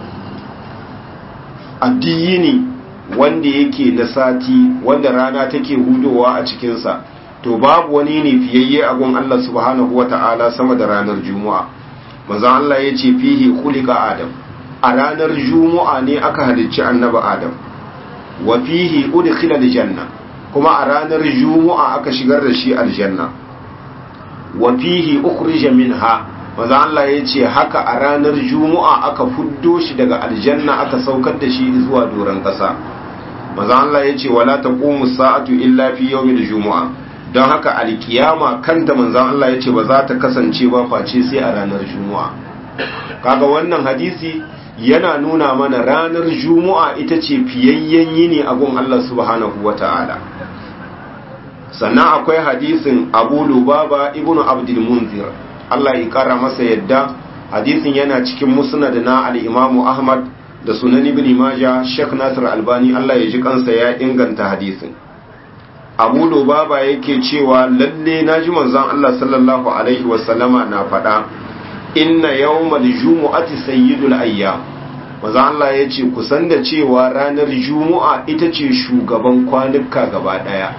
addini wanda yake na sati wanda rana take hudowa a cikinsa to babu wani ne fiyayye a gun Allah subhanahu wa ta'ala sama da ranar juma'a manzon Allah ya ce fihi khuliqa adam a ranar juma'a ne aka halicci annabi adam wa fihi udkhila aljanna kuma a ranar juma'a aka shigar da shi aljanna wa fihi ukhrija minha maza Allah ya ce haka a ranar juma'a aka fuddo shi daga aljanna aka saukar da shi zuwa doron ƙasa maza Allah ya ce wala taqumu sa'atu illa fi yawmil juma'a don haka alkiyama kanta manzon Allah ya ce ba za ta kasance ba face sai a ranar juma'a kaga wannan hadisi yana nuna mana ranar juma'a ita ce fiyayyen yini a gun Allah subhanahu wata'ala sannan akwai hadisin Abu Lubaba ibn Abdul Munzir Allah ya kara masa yadda hadisin yana cikin musnad na al-Imam Ahmad da sunan Ibn Majah Sheikh Nasir Albani Allah ya ji kansa ya inganta hadisin Abu Lubaba yake cewa lalle naji manzon Allah sallallahu alaihi wasallama na faɗa inna yawmal jumu'ati sayyidul ayyam manzon Allah ya ce kusan da cewa ranar Juma'a ita ce shugaban kwanuka gaba daya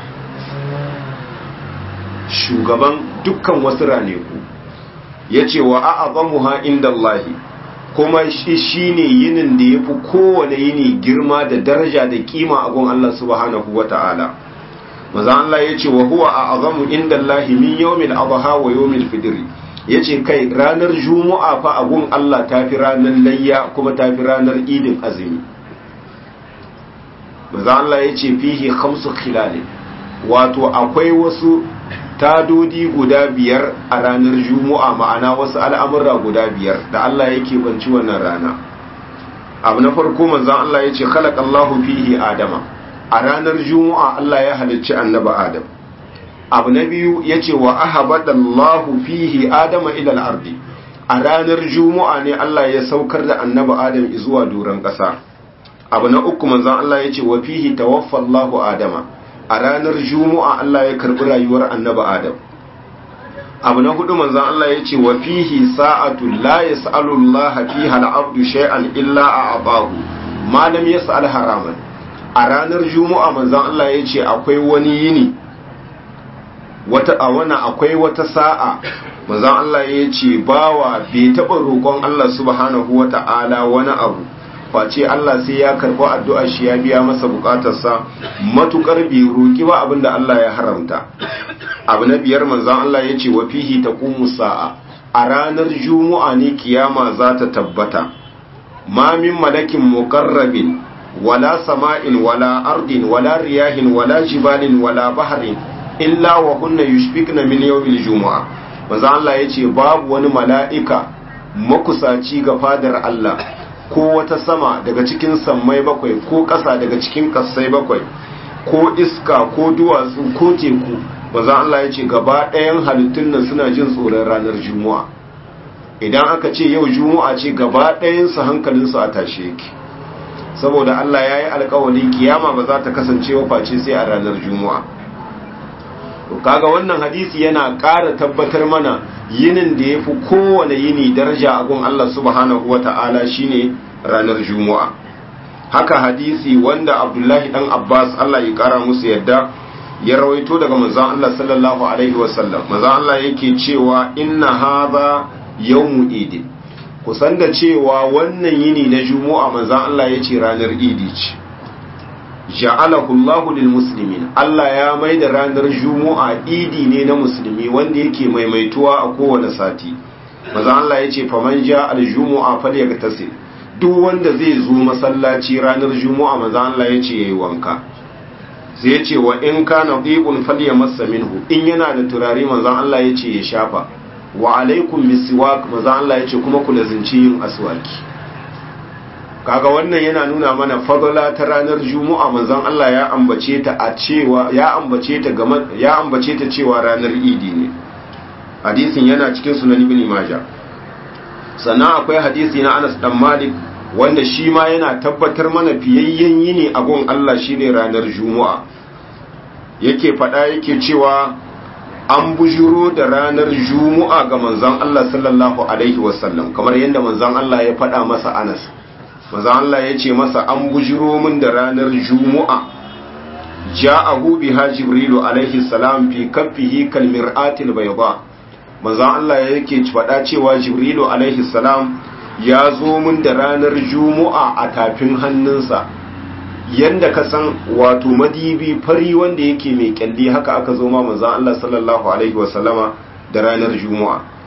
shugaban dukkan wasu raneku ya ce wa a'azamuha inda Allahi kuma shi ne yinin da ya fi kowane yini girma da daraja da kima a gun Allah subhanahu wa ta'ala maza Allah ya ce wa huwa a'azamu inda Allahi min yawmil adha wa yawmil fidri ya ce kai ranar juma'a fa a gun Allah ta fi ranar layya kuma ta fi ranar idin azumi maza Allah ya ce fihi khamsu khilalin wato akwai wasu tadodi guda biyar a ranar juma'a ma'ana wasu al'amurra guda biyar da Allah yake banci wannan rana abu na farko manzan Allah ya ce khalaqallahu fihi adama a ranar juma'a Allah ya halicci annaba adam abu na biyu ya ce wa ahabadallahu fihi adama ilal ardi a ranar juma'a ne Allah ya saukar da annaba adam zuwa doron ƙasa abu na uku manzan Allah ya ce wa fihi tawaffallahu adama a ranar juma'a Allah ya karbi rayuwar annaba adam abu na hudu manzan Allah ya ce wa fihi sa'atu la yas'alu Allah fiha al-abdu shay'an illa a'tahu ma lam yas'al haraman a ranar juma'a manzan Allah ya ce akwai wani yini wata a wani akwai wata sa'a manzan Allah ya ce bawa bai taɓa roƙon Allah subhanahu wa ta'ala wani abu face Allah sai ya karɓi addu'ar shi ya biya masa buƙatarsa matuƙar bai roƙi ba abinda Allah ya haramta abu na biyar manzan Allah ya ce wa fihi taqumu sa'a a ranar juma'a ne kiyama za ta tabbata ma min malakin muqarrabin wala sama'in wala ardin wala riyahin wala jibalin wala bahrin illa wa kunna yushfikna min yawmil jumu'a manzo Allah yace babu wani mala'ika makusaci ga fadar Allah ko wata sama daga cikin sammai bakwai ko ƙasa daga cikin ƙasai bakwai ko iska ko duwatsu ko teku manzo Allah yace gaba ɗayan halittun nan suna jin tsoron ranar juma'a idan aka ce yau juma'a ce gaba ɗayan su hankalin su a tashe yake saboda Allah yayi alƙawarin kiyama ba za ta kasance wa face sai a ranar juma'a to kaga wannan hadisi yana ƙara tabbatar mana yinin da ya fi kowane yini daraja a gun Allah subhanahu wa ta'ala shine ranar juma'a haka hadisi wanda abdullahi dan abbas Allah ya ƙara musu yadda ya rawaito daga manzon Allah sallallahu alaihi wasallam manzon Allah yake cewa inna hadha yawmu idi kusan da cewa wannan yini na juma'a manzon Allah yace ranar idi ce ja'alahu Allahu lil muslimin Allah ya maida ranar Juma'a idi ne na musulmi wanda yake maimaituwa a kowane sati maza Allah yace faman ja al Juma'a falyagtasil duk wanda zai zo masallaci ranar Juma'a maza Allah yace yayi wanka sai yace wa in kana dhibun falyamassa minhu in yana da turare maza Allah yace ya shafa wa alaikum bisiwak maza Allah yace kuma ku lazinci yin aswaki kaga wannan yana nuna mana fadala ta ranar juma'a manzon Allah ya ambace ta a cewa ya ambace ta game ya ambace ta cewa ranar idi ne hadisin yana cikin sunan ibn majah sannan akwai hadisi na Anas dan Malik wanda shi ma yana tabbatar mana fiyayyen yini a gun Allah shine ranar juma'a yake fada yake cewa an bujuro da ranar juma'a ga manzon Allah sallallahu alaihi wasallam kamar yadda manzon Allah ya fada masa Anas maza Allah ya ce masa an bujiro min da ranar juma'a ja'ahu biha jibrilu alaihi salam fi kaffihi kal mir'atil bayda maza Allah yake faɗa cewa jibrilu alaihi salam ya zo min da ranar juma'a a tafin hannunsa yanda ka san wato madibi fari wanda yake mai kyalli haka aka zo ma maza Allah sallallahu alaihi wasallama da ranar juma'a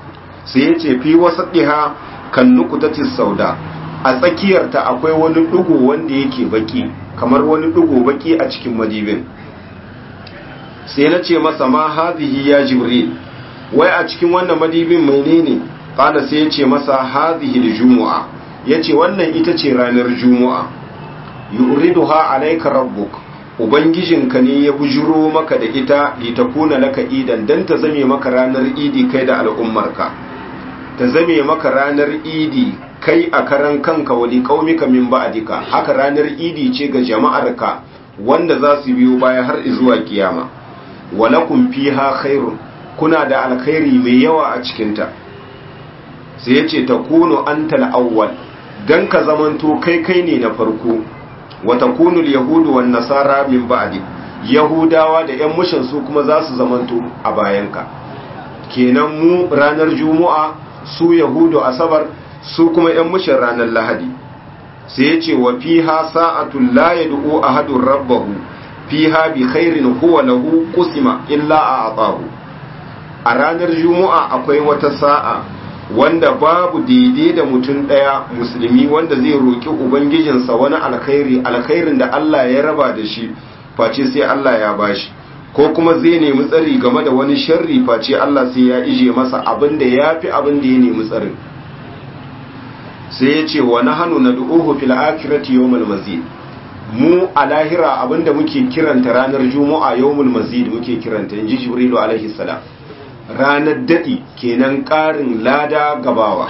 sai ya ce fi wasatiha kan nukutatis sauda a tsakiyarta akwai wani dugo wanda yake baki kamar wani dugo baki a cikin madibin sai na ce masa ma hadhihi ya jibril wai a cikin wannan madibin menene qala sai ya ce masa hadhihi aljumu'a yace wannan ita ce ranar jumu'a yuriduha alayka rabbuk ubangijinka ne ya bujuro maka da ita litakuna laka idan dan ta zame maka ranar idi kai da al'ummarka ta zame maka ranar idi kai a karan kanka wali qaumika min ba'dika haka ranar idi ce ga jama'arka wanda za su biyo baya har zuwa kiyama walakum fiha khairun kuna da alkhairi mai yawa a cikinta sai ya ce ta kuno an tal'awwal don ka zamanto kai kai ne na farko wata kunul yahudu wa nasara min ba'di yahudawa da yan mushin su kuma za su zamanto a bayanka kenan mu ranar juma'a su yahudu asabar su kuma yan mushin ranar lahadi sai ya ce wa fiha sa'atul la yad'u ahadun rabbahu fiha bi khairin huwa lahu qusima illa a'tahu a ranar juma'a akwai wata sa'a wanda babu daidai da mutum ɗaya musulmi wanda zai roƙi ubangijinsa wani alkhairi alkhairin da Allah ya raba da shi face sai Allah ya bashi ko kuma zai nemi tsari game da wani sharri face Allah sai ya ije masa abin da ya fi abin da ya nemi tsarin sai ya ce wa nahanu nad'uhu fil akhirati yawmal mazid mu a lahira abinda muke kiranta ranar juma'a yawmul mazid muke kiranta inji jibrilu alaihi salam ranar daɗi kenan ƙarin lada gabawa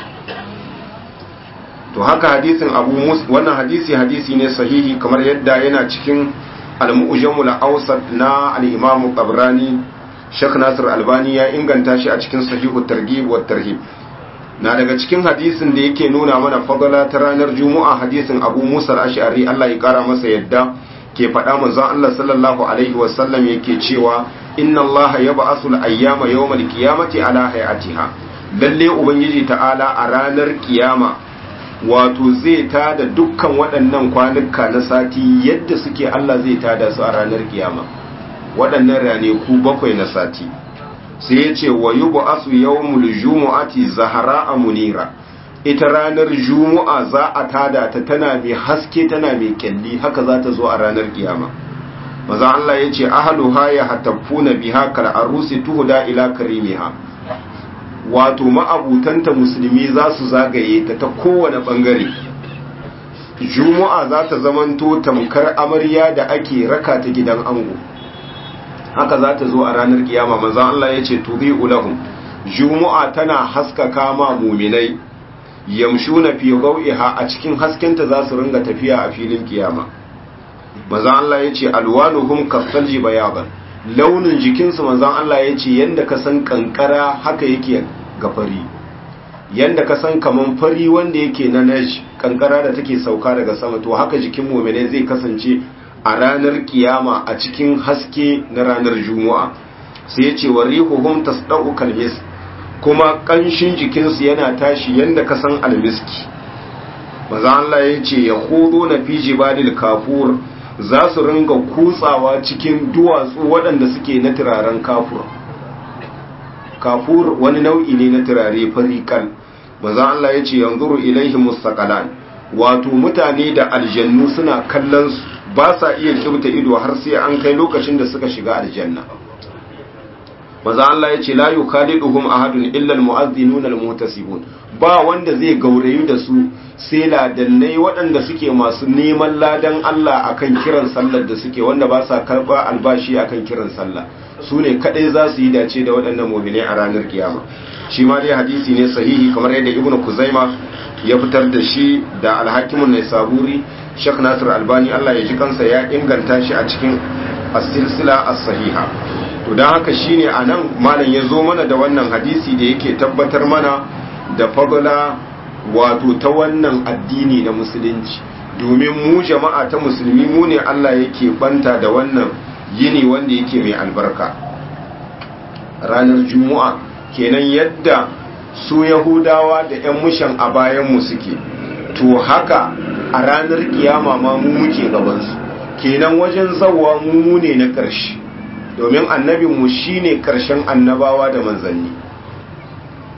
to haka hadisin abu wannan hadisi hadisi ne sahihi kamar yadda yana cikin al-mu'jamul awsat na al-imam tabrani Sheikh Nasir Albani ya inganta shi a cikin sahihu targhib wa tarhib na daga cikin hadisin da yake nuna mana fadala ta ranar juma'a hadisin abu musa al-ash'ari Allah ya kara masa yadda ke faɗa manzon Allah sallallahu alaihi wasallam yake cewa inna Allah yab'asu al-ayyama yawmal qiyamati ala hayatiha lalle ubangiji ta'ala a ranar kiyama wato zai tada dukkan waɗannan kwanuka na sati yadda suke Allah zai tada su a ranar kiyama waɗannan raneku bakwai na sati sai ya ce wa yub'asu yawmul jumu'ati zahara munira ita ranar juma'a za a tada ta tana mai haske tana mai kyalli haka za ta zo a ranar kiyama maza Allah ya ce ahaluha ya hataffuna biha kal arusi tuhda ila karimiha wato ma'abutanta musulmi za su zagaye ta ta kowane bangare juma'a za ta zamanto tamkar amarya da ake raka ta gidan ango haka za ta zo a ranar kiyama maza Allah ya ce tubi ulahum juma'a tana haskaka ma muminai yamshuna fi gawiha a cikin haskenta za su ringa tafiya a filin kiyama manzon Allah yace alwanuhum kasalji bayaban launin jikinsu manzon Allah yace yanda ka san kankara haka yake ga fari yanda ka san kaman fari wanda yake na naj kankara da take sauka daga sama to haka jikin mu'mine zai kasance a ranar kiyama a cikin haske na ranar juma'a sai yace warihuhum tasda'u kalmis kuma ƙanshin jikinsu yana tashi yadda ka san almiski maza Allah ya ce ya hudu na fi jibalil kafur za su ringa kutsawa cikin duwatsu waɗanda suke na turaren kafur kafur wani nau'i ne na turare farikal maza Allah ya ce yanzuru ilaihi mustaqalan wato mutane da aljannu suna kallon su ba sa iya kibta ido har sai an kai lokacin da suka shiga aljanna maza Allah ya ce la yukaliduhum ahadun illa almu'adhdhinuna almuhtasibun ba wanda zai gaurayu da su sai ladannai waɗanda suke masu neman ladan Allah akan kiran sallar da suke wanda ba sa karba albashi akan kiran sallah su ne kadai za su yi dace da waɗannan mu'minai a ranar kiyama shi ma dai hadisi ne sahihi kamar yadda ibnu kuzaima ya fitar da shi da alhakimun naisaburi Sheikh Nasir Albani Allah ya ji kansa ya inganta shi a cikin as-silsila as-sahiha to don haka shine a nan malam ya zo mana da wannan hadisi da yake tabbatar mana da fadla wato ta wannan addini na musulunci domin mu jama'a ta musulmi mu ne Allah yake banta da wannan yini wanda yake mai albarka ranar juma'a kenan yadda su yahudawa da 'yan mushan a bayanmu suke to haka a ranar kiyama ma mu muke gabansu kenan wajen zawa mu ne na ƙarshe domin annabinmu shi ne ƙarshen annabawa da manzanni to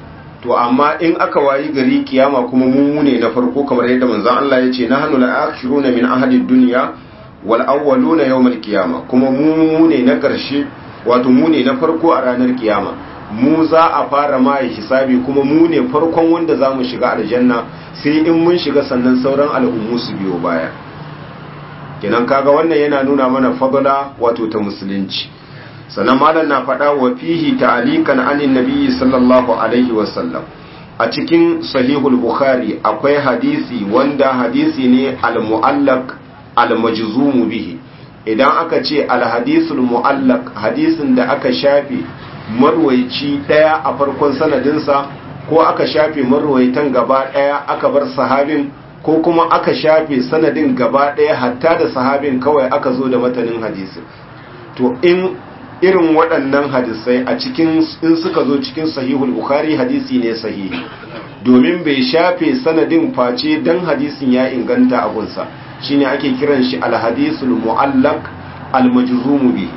to amma in aka wayi gari kiyama kuma mu ne na farko kamar yadda manzon Allah ya ce nahnu al-akhiruna min ahli dunya wal awwaluna yawm al-qiyama kuma mu ne na karshe wato mu ne na farko a ranar kiyama mu za a fara ma hisabi kuma mu ne farkon wanda za mu shiga aljanna sai in mun shiga sannan sauran al'ummu su biyo baya kenan kaga wannan yana nuna mana fadla wato ta musulunci sannan malam na faɗa wa fihi ta'alikan anin nabiyyi sallallahu alaihi wasallam a cikin sahihul bukhari akwai hadisi wanda hadisi ne al-mu'allaq al-majzumu bihi idan aka ce al-hadisul mu'allaq hadisin da aka shafe marwaici daya a farkon sanadinsa ko aka shafe marwaitan gaba daya aka bar sahabin ko kuma aka shafe sanadin gaba daya hatta da sahabin kawai aka zo da matanin hadisin to in irin waɗannan hadisai a cikin in suka zo cikin sahihul bukhari hadisi ne sahihi domin bai shafe sanadin face dan hadisin ya inganta a gunsa shine ake kiran shi alhadisul mu'allaq almajzum bihi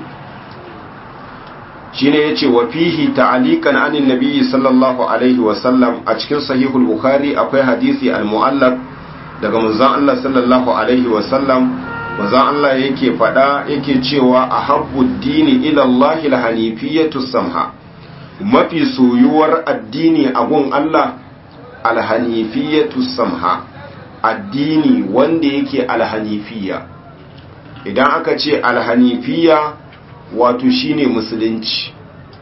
shine yace wa fihi ta'alikan anin nabiyyi sallallahu alaihi wa sallam a cikin sahihul bukhari akwai hadisi almu'allaq daga manzon Allah sallallahu alaihi wa sallam manzon Allah yake faɗa yake cewa a habbud dini ila Allah alhanifiyatu samha mafi soyuwar addini a gun Allah alhanifiyatu samha addini wanda yake alhanifiya idan aka ce alhanifiya wato shine musulunci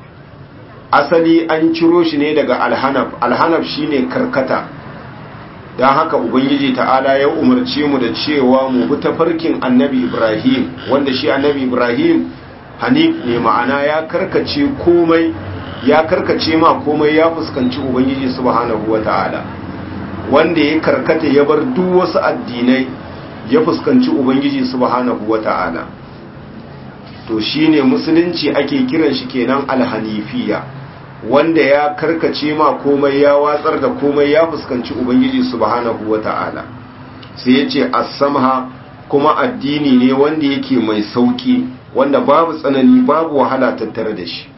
asali an ciro shi ne daga alhanaf alhanaf shine karkata don haka ubangiji ta'ala ya umarce mu da cewa mu bi tafarkin annabi ibrahim wanda shi annabi ibrahim hanif ne ma'ana ya karkace komai ya karkace ma komai ya fuskanci ubangiji subhanahu wa ta'ala wanda ya karkata ya bar duk wasu addinai ya fuskanci ubangiji subhanahu wa ta'ala to shine musulunci ake kiran shi kenan alhanifiya wanda ya karkace ma komai ya watsar da komai ya fuskanci ubangiji subhanahu wata'ala sai ya ce as-samha kuma addini ne wanda yake mai sauki wanda babu tsanani babu wahala tattare da shi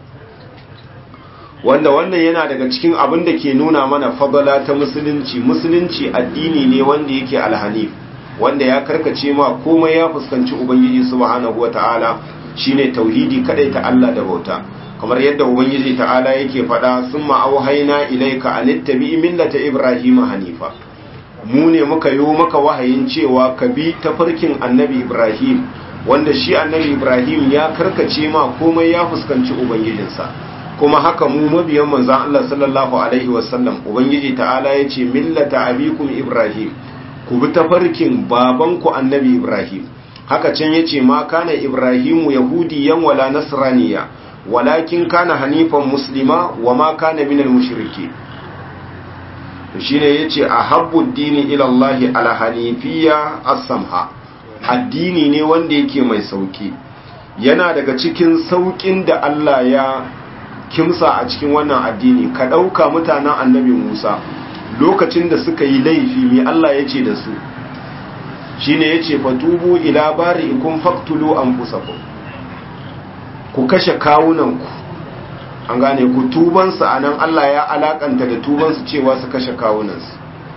wanda wannan yana daga cikin abin da ke nuna mana fadala ta musulunci musulunci addini ne wanda yake alhanif wanda ya karkace ma komai ya fuskanci ubangiji subhanahu wata'ala shine tauhidi kadai ta Allah da bauta kamar yadda ubangiji ta'ala yake faɗa sun ma'auhaina ilaika a nittabi millata ibrahim hanifa mu ne muka yi maka wahayin cewa ka bi tafarkin annabi ibrahim wanda shi annabi ibrahim ya karkace ma komai ya fuskanci ubangijinsa kuma haka mu mabiyan manzan Allah sallallahu alaihi wasallam ubangiji ta'ala ya ce millata abikum ibrahim ku bi tafarkin babanku annabi ibrahim haka can ya ce ma kana ibrahimu yahudiyan wala nasraniya walakin kana hanifan muslima wa ma kana minal mushriki shine yace ahabbu dini ila Allah ala hanifiyya as-samha addini ne wanda yake mai sauki yana daga cikin saukin da Allah ya kimsa a cikin wannan addini ka dauka mutanen annabi Musa lokacin da suka yi laifi me Allah yace da su shine yace fatubu ila bari'ikum faqtulu anfusakum ku kashe kawunanku an gane ku tubansu a nan Allah ya alakanta da tubansu cewa su kashe kawunansu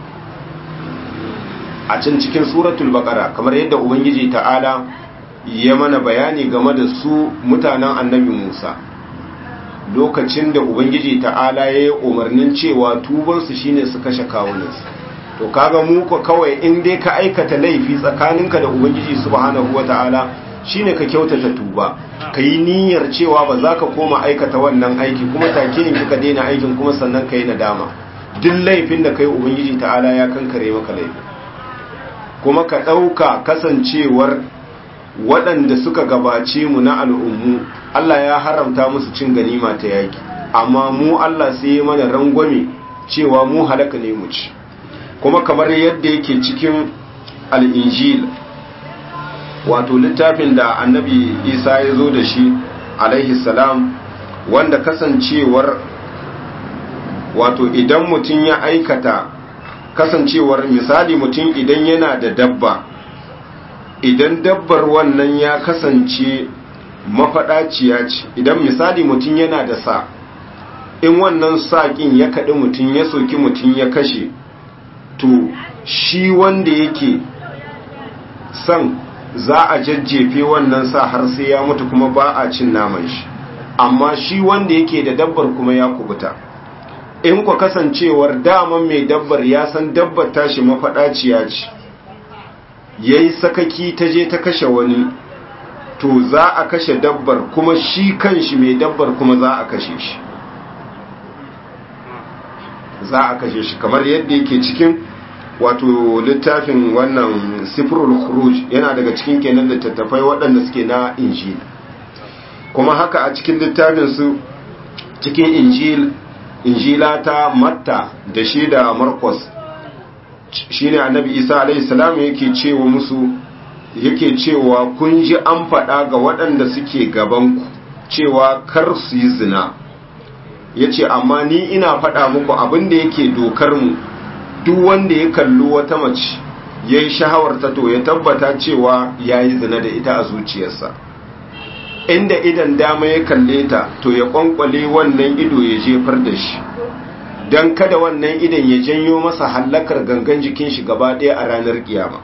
a can cikin suratul baqara kamar yadda ubangiji ta'ala ya mana bayani game da su mutanen annabi Musa lokacin da ubangiji ta'ala ya yi umarnin cewa tubansu shine su kashe kawunansu to kaga mu ko kawai in dai ka aikata laifi tsakaninka da ubangiji subhanahu wata'ala shine ka kyautata tuba ka yi niyyar cewa ba za ka koma aikata wannan aiki kuma take yin ka daina aikin kuma sannan ka yi nadama duk laifin da kai ubangiji ta'ala ya kankare maka laifi kuma ka ɗauka kasancewar waɗanda suka gabace mu na al'ummu Allah ya haramta musu cin ganima ta yaki amma mu Allah sai ya mana rangwame cewa mu halaka ne mu ci kuma kamar yadda yake cikin al'injil wato littafin da annabi isa ya zo da shi alaihi salam wanda kasancewar wato idan mutum ya aikata kasancewar misali mutum idan yana da dabba idan dabbar wannan ya kasance mafaɗaciya ce idan misali mutum yana da sa in wannan saƙin ya kaɗi mutum ya soki mutum ya kashe to shi wanda yake son za a jajjefe wannan sa har sai ya mutu kuma ba a cin naman shi amma shi wanda yake da dabbar kuma ya kubuta in ku kasancewar daman mai dabbar ya san dabbar tashi mafaɗaciya ce ya yi sakaki ta je ta kashe wani to za a kashe dabbar kuma shi kan shi mai dabbar kuma za a kashe shi za a kashe shi kamar yadda yake cikin wato littafin wannan sifrul khuruj yana daga cikin kenan littattafai waɗanda suke na injil kuma haka a cikin littafin su cikin injil injila ta matta da shi da marcos shine annabi isa alaihi salam yake cewa musu yake cewa kun ji an faɗa ga waɗanda suke gaban ku cewa kar su yi zina yace amma ni ina faɗa muku abin da yake dokar mu duk wanda ya kalli wata mace ya yi shahawarta to ya tabbata cewa ya yi zina da ita a zuciyarsa inda idan dama ya kalle ta to ya kwankwale wannan ido ya jefar da shi don kada wannan idan ya janyo masa hallakar gangan jikin shi gaba ɗaya a ranar kiyama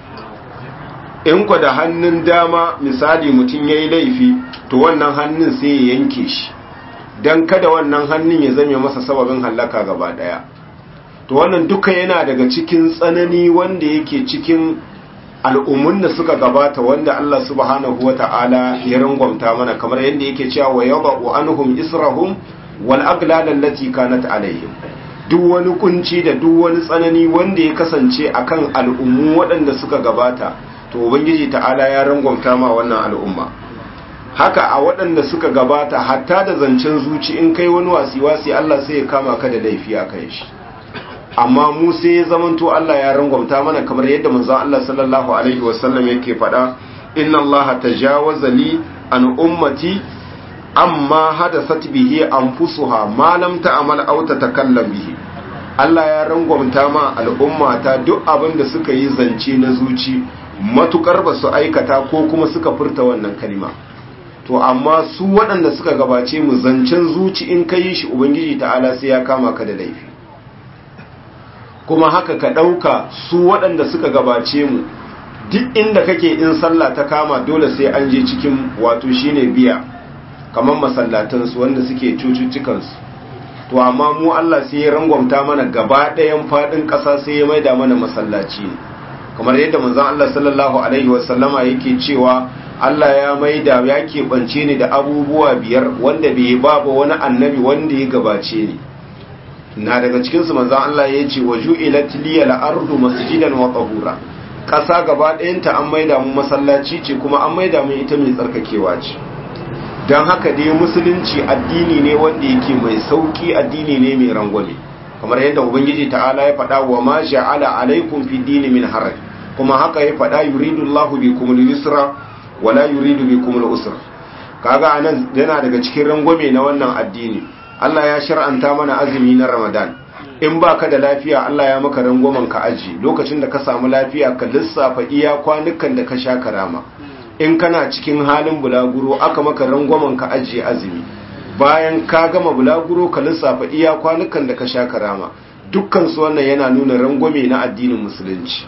in kwa da hannun dama misali mutum ya yi laifi to wannan hannun sai ya yanke shi don kada wannan hannun ya zame masa sababin hallaka gaba ɗaya to wannan duka yana daga cikin tsanani wanda yake cikin al'ummun da suka gabata wanda Allah subhanahu wa ta'ala ya rangwamta mana kamar yadda yake cewa wa yadau anhum israhum wal aglal allati kanat alaihim duk wani kunci da duk wani tsanani wanda ya kasance akan al'ummu waɗanda suka gabata to ubangiji ta'ala ya rangwamta ma wannan al'umma haka a waɗanda suka gabata hatta da zancen zuci in kai wani wasi-wasi Allah sai ya kama ka da laifi a kai shi amma mu sai ya zamanto Allah ya rangwamta mana kamar yadda manzon Allah sallallahu alaihi wasallam yake faɗa inna Allah tajawaza li an ummati amma hadasat bihi anfusuha ma lam ta'mal aw tatakallam bihi Allah ya rangwamta ma al'umma ta duk abin da suka yi zance na zuci matukar ba su aikata ko kuma suka furta wannan kalma to amma su waɗanda suka gabace mu zancen zuci in ka yi shi ubangiji ta'ala sai ya kama ka da laifi kuma haka ka ɗauka su waɗanda suka gabace mu duk inda kake in sallah ta kama dole sai an je cikin wato shine biya kamar masallatansu wanda suke cututtukansu to amma mu Allah sai ya rangwamta mana gaba ɗayan faɗin ƙasa sai ya maida mana masallaci ne kamar yadda manzon Allah sallallahu alaihi wasallama yake cewa Allah ya maida ya keɓance ni da abubuwa biyar wanda bai ba ba wani annabi wanda ya gabace ni na daga cikinsu manzan Allah ya ce wa ju'ilat liya al-ardu masjidan wa tahura ƙasa gaba ɗayanta an maida mu masallaci ce kuma an maida mu ita mai tsarkakewa ce don haka dai musulunci addini ne wanda yake mai sauki addini ne mai rangwame kamar yadda ubangiji ta'ala ya faɗa wa ma ja'ala alaikum fi dini min haraj kuma haka ya faɗa yuridu Allahu bikum al-yusra wa la yuridu bikum al-usra kaga anan yana daga cikin rangwame na wannan addini Allah ya shar'anta mana azumi na Ramadan in baka da lafiya Allah ya maka rangwamen ka aji lokacin da ka samu lafiya ka lissafa iya kwanukan da ka sha karama in kana cikin halin bulaguro aka maka rangwamen ka aji azumi bayan ka gama bulaguro ka lissafa iya kwanukan da ka sha karama dukkan su wannan yana nuna rangwame na addinin musulunci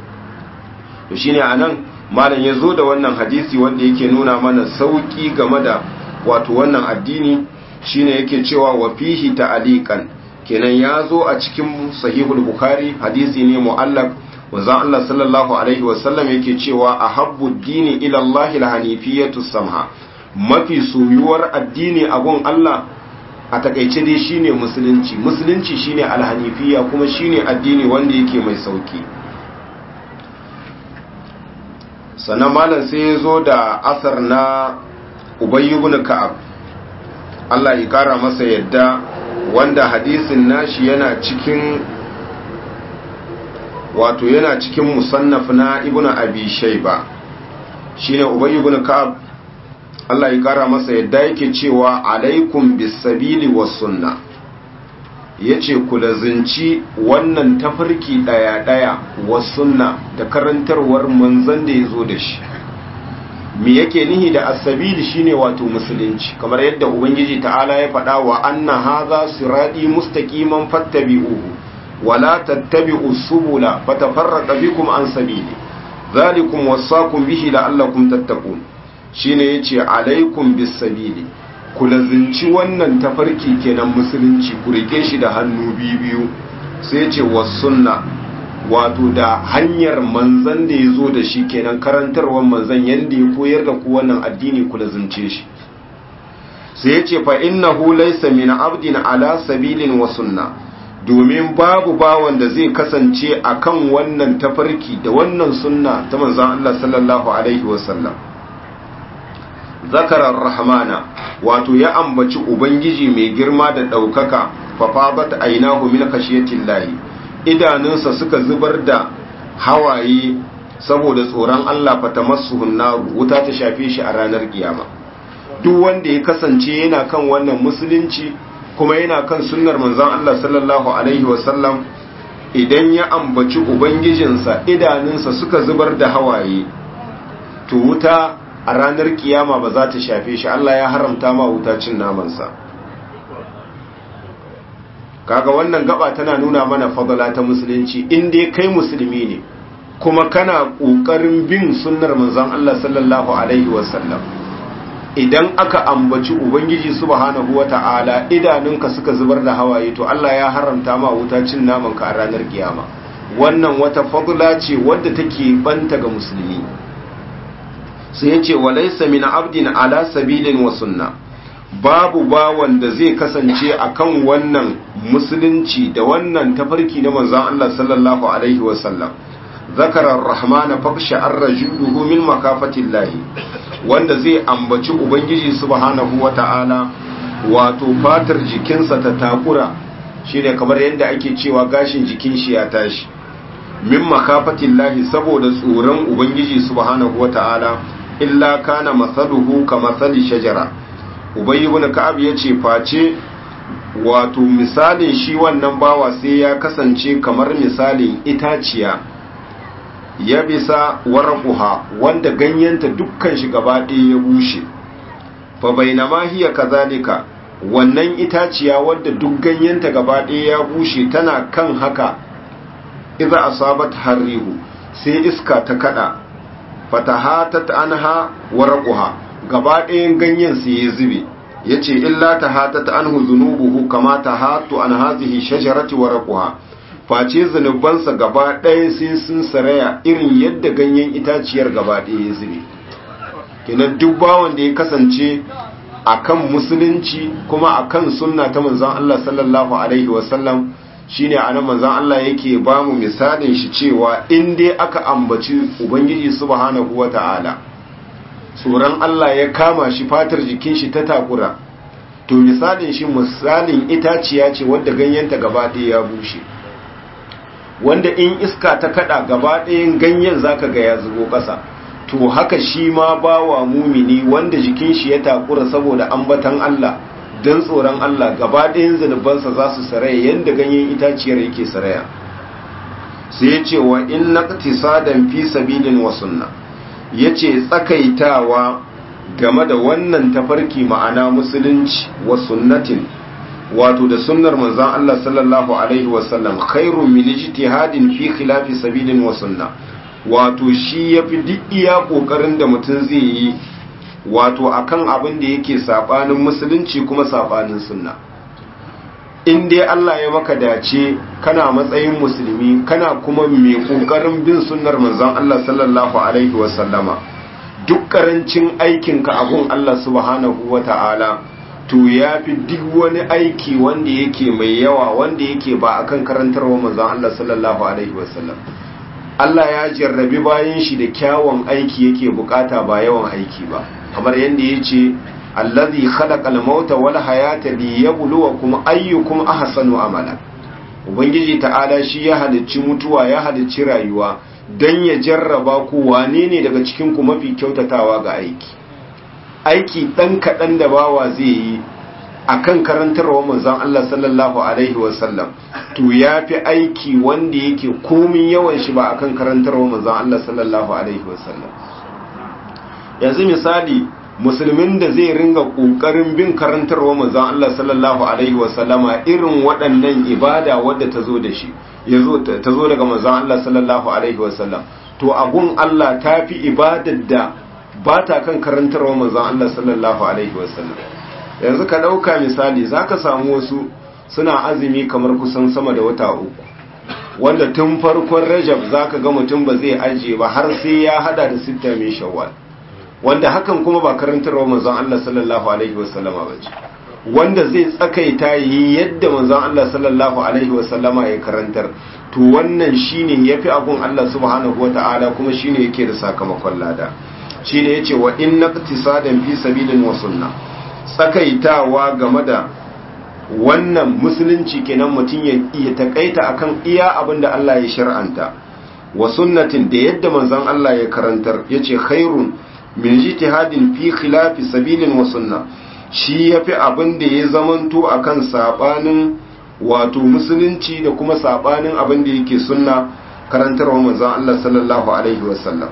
to shine anan malam ya zo da wannan hadisi wanda yake nuna mana sauki game da wato wannan addini shine yake cewa wa fihi ta'aliqan kenan ya zo a cikin sahihul bukhari hadisi ne mu'allaq wanzan Allah sallallahu alaihi wasallam yake cewa ahabbu dini ila Allah al-hanifiyatu samha mafi soyuwar addini a gun Allah a takaice dai shine musulunci musulunci shine al-hanifiya kuma shine addini wanda yake mai sauki sannan malam sai ya zo da asar na ubayy ibn ka'ab Allah ya kara masa yadda wanda hadisin nashi yana cikin wato yana cikin musannaf na ibn abi shayba shine ubay ibn ka'ab Allah ya kara masa yadda yake cewa alaikum bis sabili was sunna yace ku lazinci wannan tafarki daya daya was sunna da karantarwar manzon da yazo da shi me yake nihi da as-sabil shine wato musulunci kamar yadda ubangiji ta'ala ya faɗa wa anna hadha sirati mustaqiman fattabi'uhu wa la tattabi'us subula fatafarraqa bikum an sabili dhalikum wasaqum bihi la'allakum tattaqun shine yace alaikum bis sabili ku lazinci wannan tafarki kenan musulunci ku rike shi da hannu biyu sai ce sunna wato da hanyar manzan da ya zo da shi kenan karantarwar manzan yadda ya koyar da ku wannan addini ku lazince shi sai ya ce fa innahu laysa min abdin ala sabilin wa sunna domin babu bawan da zai kasance akan wannan tafarki da wannan sunna ta manzan Allah sallallahu alaihi wasallam zakarar rahmana wato ya ambaci ubangiji mai girma da ɗaukaka fafabat ainahu min khashiyatin lahi idanunsa suka zubar da hawaye saboda tsoron Allah fatamassuhun naru wuta ta shafe shi a ranar kiyama duk wanda ya kasance yana kan wannan musulunci kuma yana kan sunnar manzon Allah sallallahu alaihi wasallam idan ya ambaci ubangijinsa idanunsa suka zubar da hawaye to wuta a ranar kiyama ba za ta shafe shi Allah ya haramta ma wuta cin namansa kaga wannan gaba tana nuna mana fadala ta musulunci in dai kai musulmi ne kuma kana kokarin bin sunnar manzon Allah sallallahu alaihi wasallam idan aka ambaci ubangiji subhanahu wata'ala idanunka suka zubar da hawaye to Allah ya haramta ma wuta cin naman ka a ranar kiyama wannan wata fadla ce wadda take banta ga musulmi sai yace walaysa min abdin ala sabilin wa sunna babu bawan da zai kasance akan wannan musulunci da wannan tafarki na manzon Allah sallallahu alaihi wasallam zakara ar-rahmana faksha ar-rajuluhu min makafatillahi wanda zai ambaci ubangiji subhanahu wata'ala wato fatar jikinsa ta takura shine kamar yadda ake cewa gashin jikin shi ya tashi min makafatillahi saboda tsoron ubangiji subhanahu wata'ala illa kana masaluhu kamathali shajara ubay ibn ka'ab yace face wato misalin shi wannan bawa sai ya kasance kamar misalin itaciya ya bisa warquha wanda ganyenta dukkan shi gaba ɗaya ya bushe fa bainama hiya kazalika wannan itaciya wadda duk ganyenta gaba ɗaya ya bushe tana kan haka idza asabat harrihu sai iska ta kada fatahatat anha warquha gaba ɗayan ganyen sai ya zube yace illa tahatat anhu dhunubuhu kama tahatu an hadhihi shajarati warquha face zunubansa gaba ɗaya sai sun saraya irin yadda ganyen itaciyar gaba ɗaya ya zube kenan duk bawan da ya kasance akan musulunci kuma akan sunna ta manzon Allah sallallahu alaihi wasallam shine anan manzon Allah yake ba mu misalin shi cewa in dai aka ambaci ubangiji subhanahu wata'ala tsoron Allah ya kama shi fatar jikin shi ta takura to misalin shi misalin itaciya ce wadda ganyenta gaba ɗaya ya bushe wanda in iska ta kada gaba ɗayan ganyen zaka ga ya zubo ƙasa to haka shi ma bawa mumini wanda jikin shi ya takura saboda ambatan Allah don tsoron Allah gaba ɗayan zunubansa za su saraya yadda ganyen itaciyar yake saraya sai ya ce wa in naqtisadan fi sabilin wa sunna yace tsakaitawa game da wannan tafarki ma'ana musulunci wa sunnatin wato da sunnar manzon Allah sallallahu alaihi wasallam khairu min ijtihadin fi khilafi sabilin wa sunna wato shi yafi duk iya kokarin da mutum zai yi wato akan abin da yake sabanin musulunci kuma sabanin sunna in dai Allah ya maka dace kana matsayin musulmi kana kuma mai kokarin bin sunnar manzon Allah sallallahu alaihi wasallama duk karancin aikinka abun Allah subhanahu wata'ala to ya fi duk wani aiki wanda yake mai yawa wanda yake ba akan karantarwa manzon Allah sallallahu alaihi wasallam Allah ya jarrabi bayan shi da kyawun aiki yake bukata ba yawan aiki ba kamar yadda ya ce allazi khalaqal mauta wal hayata liyabluwakum ayyukum ahsanu amala ubangiji ta'ala shi ya halicci mutuwa ya halicci rayuwa dan ya jarraba ku wane ne daga cikin ku mafi kyautatawa ga aiki aiki dan kadan da bawa zai yi akan karantarwa manzon Allah sallallahu alaihi wasallam to yafi aiki wanda yake komin yawan shi ba akan karantarwa manzon Allah sallallahu alaihi wasallam yanzu misali musulmin da zai ringa kokarin bin karantarwa manzon Allah sallallahu alaihi wasallama irin waɗannan ibada wadda ta zo da shi yazo ta zo daga manzon Allah sallallahu alaihi wasallam to agun Allah tafi ibadar da ba ta kan karantarwa manzon Allah sallallahu alaihi wasallam yanzu ka dauka misali zaka samu wasu suna azumi kamar kusan sama da wata uku wanda tun farkon Rajab zaka ga mutum ba zai ajiye ba har sai ya hada da sitta mai Shawwal wanda hakan kuma ba karantarwa manzon Allah sallallahu alaihi wasallama bace wanda zai tsakaita yi yadda manzon Allah sallallahu alaihi wasallama ya karantar to wannan shine yafi abun Allah subhanahu wataala kuma shine yake da sakamakon lada shine yace wa inna iqtisadan fi sabilin wa sunna tsakaitawa game da wannan musulunci kenan mutum ya iya takaita akan iya abinda Allah ya shar'anta wa sunnatin da yadda manzon Allah ya karantar yace khairun min jitihadin fi khilafi sabilin wa sunna shi yafi abin da ya zamanto akan sabanin wato musulunci da kuma sabanin abin da yake sunna karantarwa manzon Allah sallallahu alaihi wasallam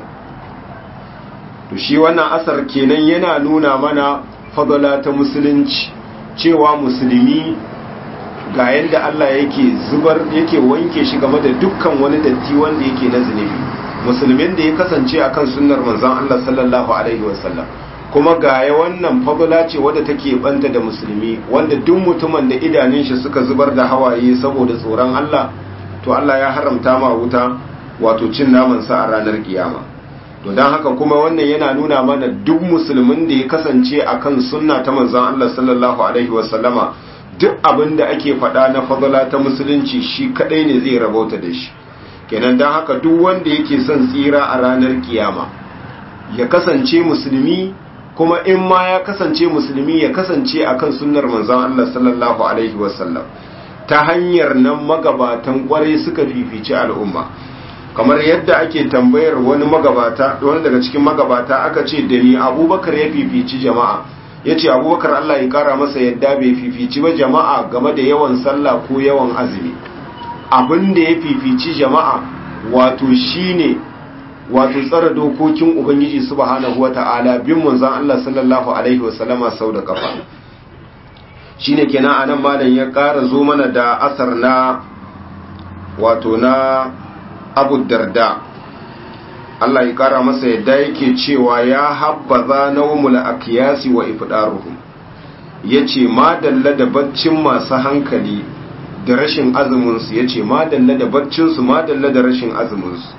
to shi wannan asar kenan yana nuna mana fadala ta musulunci cewa musulmi ga yadda Allah yake zubar yake wanke shi game da dukkan wani datti wanda yake na zunubi musulmin da ya kasance akan sunnar manzon Allah sallallahu alaihi wasallam kuma gaya wannan fadula ce wadda take banta da musulmi wanda duk mutumin da idanun shi suka zubar da hawaye saboda tsoron Allah to Allah ya haramta ma wuta wato cin naman sa a ranar kiyama to dan haka kuma wannan yana nuna mana duk musulmin da ya kasance akan sunna ta manzon Allah sallallahu alaihi wasallama duk abin da ake faɗa na fadula ta musulunci shi kadai ne zai rabauta da shi kenan don haka duk wanda yake son tsira a ranar kiyama ya kasance musulmi kuma in ma ya kasance musulmi ya kasance akan sunnar manzon Allah sallallahu alaihi wasallam ta hanyar nan magabatan kwarai suka fifici al'umma kamar yadda ake tambayar wani magabata wani daga cikin magabata aka ce da ni abubakar ya fifici jama'a ya ce abubakar Allah ya kara masa yadda bai fifici ba jama'a game da yawan sallah ko yawan azumi abin da ya fifici jama'a wato shine wato tsara dokokin ubangiji subhanahu wata'ala bin manzon Allah sallallahu alaihi wasallama sau da kafa shine kenan anan malam ya ƙara zo mana da asar na wato na Abu Darda Allah ya ƙara masa yadda yake cewa ya habbaza nawmul akiyasi wa ifdaruhum yace ma dalla da baccin masu hankali da rashin azuminsu ya ce madalla da baccinsu madalla da rashin azuminsu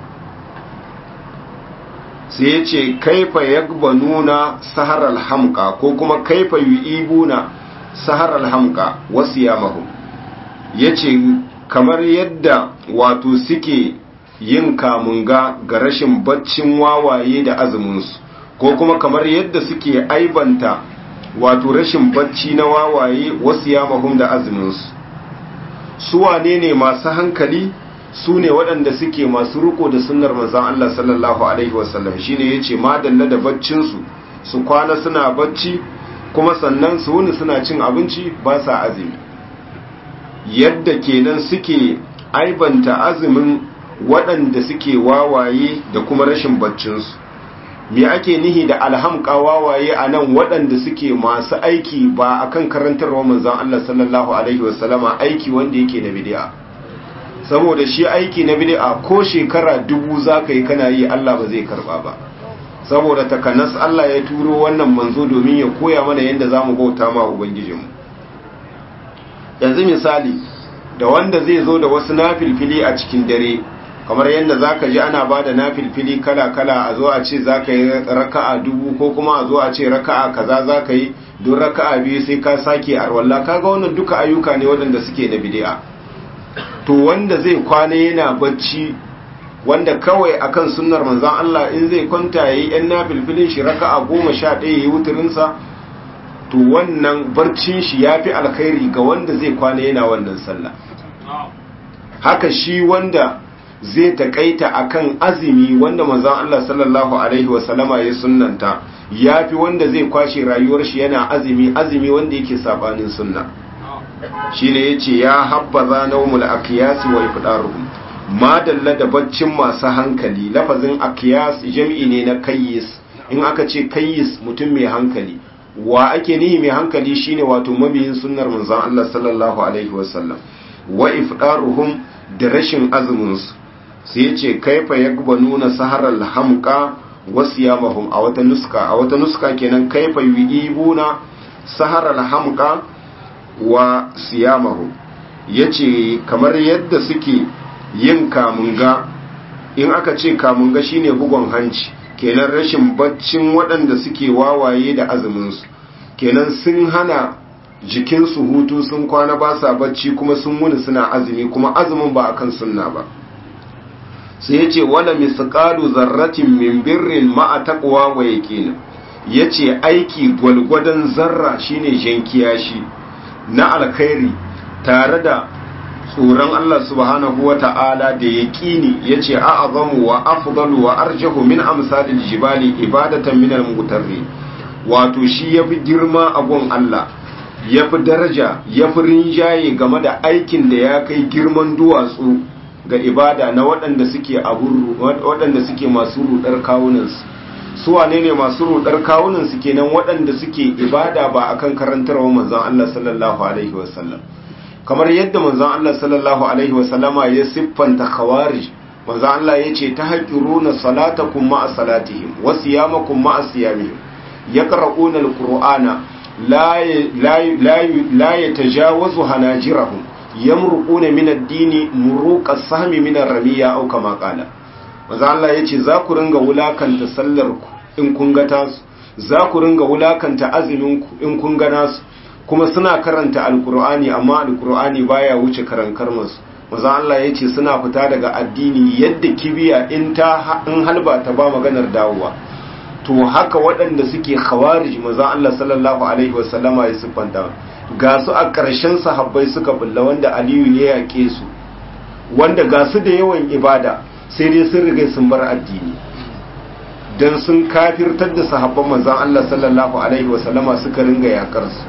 sai ya ce kaifa yagba nuna saharar hamka ko kuma kaifa yi ibuna saharar hamka wasu yamahun ya ce kamar yadda wato suke yin kamunga ga rashin baccin wawaye da azuminsu ko kuma kamar yadda suke aibanta wato rashin bacci na wawaye wasu yamahun da azuminsu su wane ne masu hankali su ne waɗanda suke masu riko da sunnar manzan Allah sallallahu Alaihi wasallam shi ne ya ce madalla da baccinsu su kwana suna bacci kuma sannan su wuni suna cin abinci ba sa azumi yadda kenan suke aibanta azumin waɗanda suke wawaye da kuma rashin baccinsu me ake nihi da alhamka wawaye a nan waɗanda suke masu aiki ba akan karantarwa manzan Allah sallallahu Alaihi wasallama aiki wanda yake na bid'a saboda shi aiki na bid'a ko shekara dubu za ka yi kana yi Allah ba zai karba ba saboda takanas Allah ya turo wannan manzo domin ya koya mana yadda za mu bauta ma Ubangijinmu yanzu misali da wanda zai zo da wasu nafilfili a cikin dare kamar yadda za ka ji ana ba da nafilfili kala-kala a zo a ce za ka yi raka'a dubu ko kuma a zo a ce raka'a kaza za ka yi don raka'a biyu sai ka sake arwalla kaga wannan duka ayyuka ne waɗanda suke na bidi'a to wanda zai kwana yana bacci wanda kawai akan sunnar manzan Allah in zai kwanta yayi yan nafilfilin shi raka'a goma sha ɗaya yayi wuturinsa to wannan barcin shi yafi alkhairi ga wanda zai kwana yana wannan sallah haka shi wanda zai takaita akan azumi wanda manzon Allah sallallahu alaihi wasallama ya sunnanta yafi wanda zai kwashe rayuwar shi yana azumi azumi wanda yake sabanin sunna shine yace ya habbaza nawmul aqyas wa ifdaruhum ma dalla da baccin masu hankali lafazin aqyas jami'i ne na kayyis in aka ce kayyis mutum mai hankali wa ake nihi mai hankali shine wato mabiyin sunnar manzon Allah sallallahu alaihi wasallam wa ifdaruhum da rashin azumin su sai yace kaifa nuna saharal hamqa wa siyamahum a wata nuska a wata nuska kenan kaifa yuibuna saharal hamqa wa siyamahum yace kamar yadda suke yin kamunga in aka ce kamunga shine bugon hanci kenan rashin baccin waɗanda suke wawaye da azuminsu kenan sun hana jikinsu hutu sun kwana ba sa bacci kuma sun wuni suna azumi kuma azumin ba akan sunna ba sai ya ce wala misqalu zarratin min birrin ma'a taqwa wa yaqin yace aiki gwalgwadon zarra shine jankiya shi na alkhairi tare da tsoron Allah subhanahu wa ta'ala da ya ƙini ya ce a'azamu wa afdalu wa arjahu min amsalil jibali ibadatan min al-mutarri wato shi yafi girma a gun Allah yafi daraja yafi rinjaye game da aikin da ya kai girman duwatsu ga ibada na waɗanda suke aburu waɗanda suke masu rudar kawunansu su wane ne masu rudar kawunansu kenan waɗanda suke ibada ba akan karantarwa manzon Allah sallallahu alaihi wasallam kamar yadda manzon Allah sallallahu alaihi wasallama ya siffanta khawarij manzon Allah yace tahqiruna salatakum ma'a salatihim wa siyamakum ma'a siyamihim yaqra'una alqur'ana la la la yatajawazu hanajirahum yamruquna min ad-dini muruqa sahmi min ar-ramiya aw kama qala manzon Allah yace za ku ringa wulakanta sallar ku in kun ga tasu za ku ringa wulakanta azumin ku in kun ga nasu kuma suna karanta alkur'ani amma alkur'ani baya wuce karankar masu maza Allah ya ce suna fita daga addini yadda kibiya in ta in halba ta ba maganar dawowa to haka waɗanda suke khawarij maza Allah sallallahu alaihi wasallama ya siffanta ga su a ƙarshen sahabbai suka bulla wanda Aliyu ya yake su wanda ga su da yawan ibada sai dai sun riga sun bar addini dan sun kafirtar da sahabban manzon Allah sallallahu alaihi wasallama suka ringa yakar su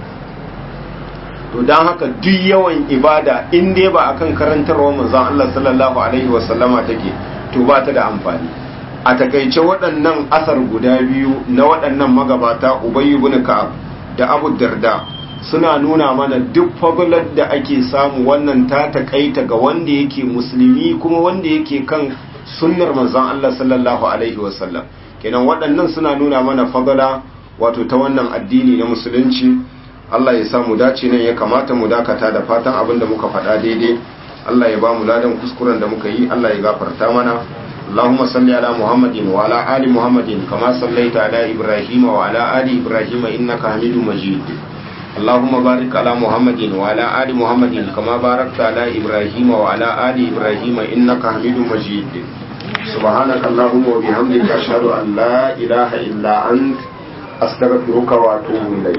to don haka duk yawan ibada in dai ba akan karantarwa manzon Allah sallallahu alaihi wasallama take to ba ta da amfani a takaice waɗannan asar guda biyu na waɗannan magabata Ubay ibn Ka'ab da Abu Darda suna nuna mana duk faglar da ake samu wannan ta takaita ga wanda yake musulmi kuma wanda yake kan sunnar manzon Allah sallallahu alaihi wasallam kenan waɗannan suna nuna mana fagala wato ta wannan addini na musulunci Allah ya samu dace nan ya kamata mu dakata da fatan abin da muka faɗa daidai Allah ya ba mu ladan kuskuren da muka yi Allah ya gafarta mana Allahumma salli ala Muhammadin wa ala ali Muhammadin kama sallaita ala Ibrahim wa ala ali Ibrahim innaka Hamidum Majid Allahumma barik ala Muhammadin wa ala ali Muhammadin kama barakta ala Ibrahim wa ala ali Ibrahim innaka Hamidum Majid سبحانك اللهم وبحمدك أشهد أن لا إله إلا أنت أستغفرك وأتوب إليك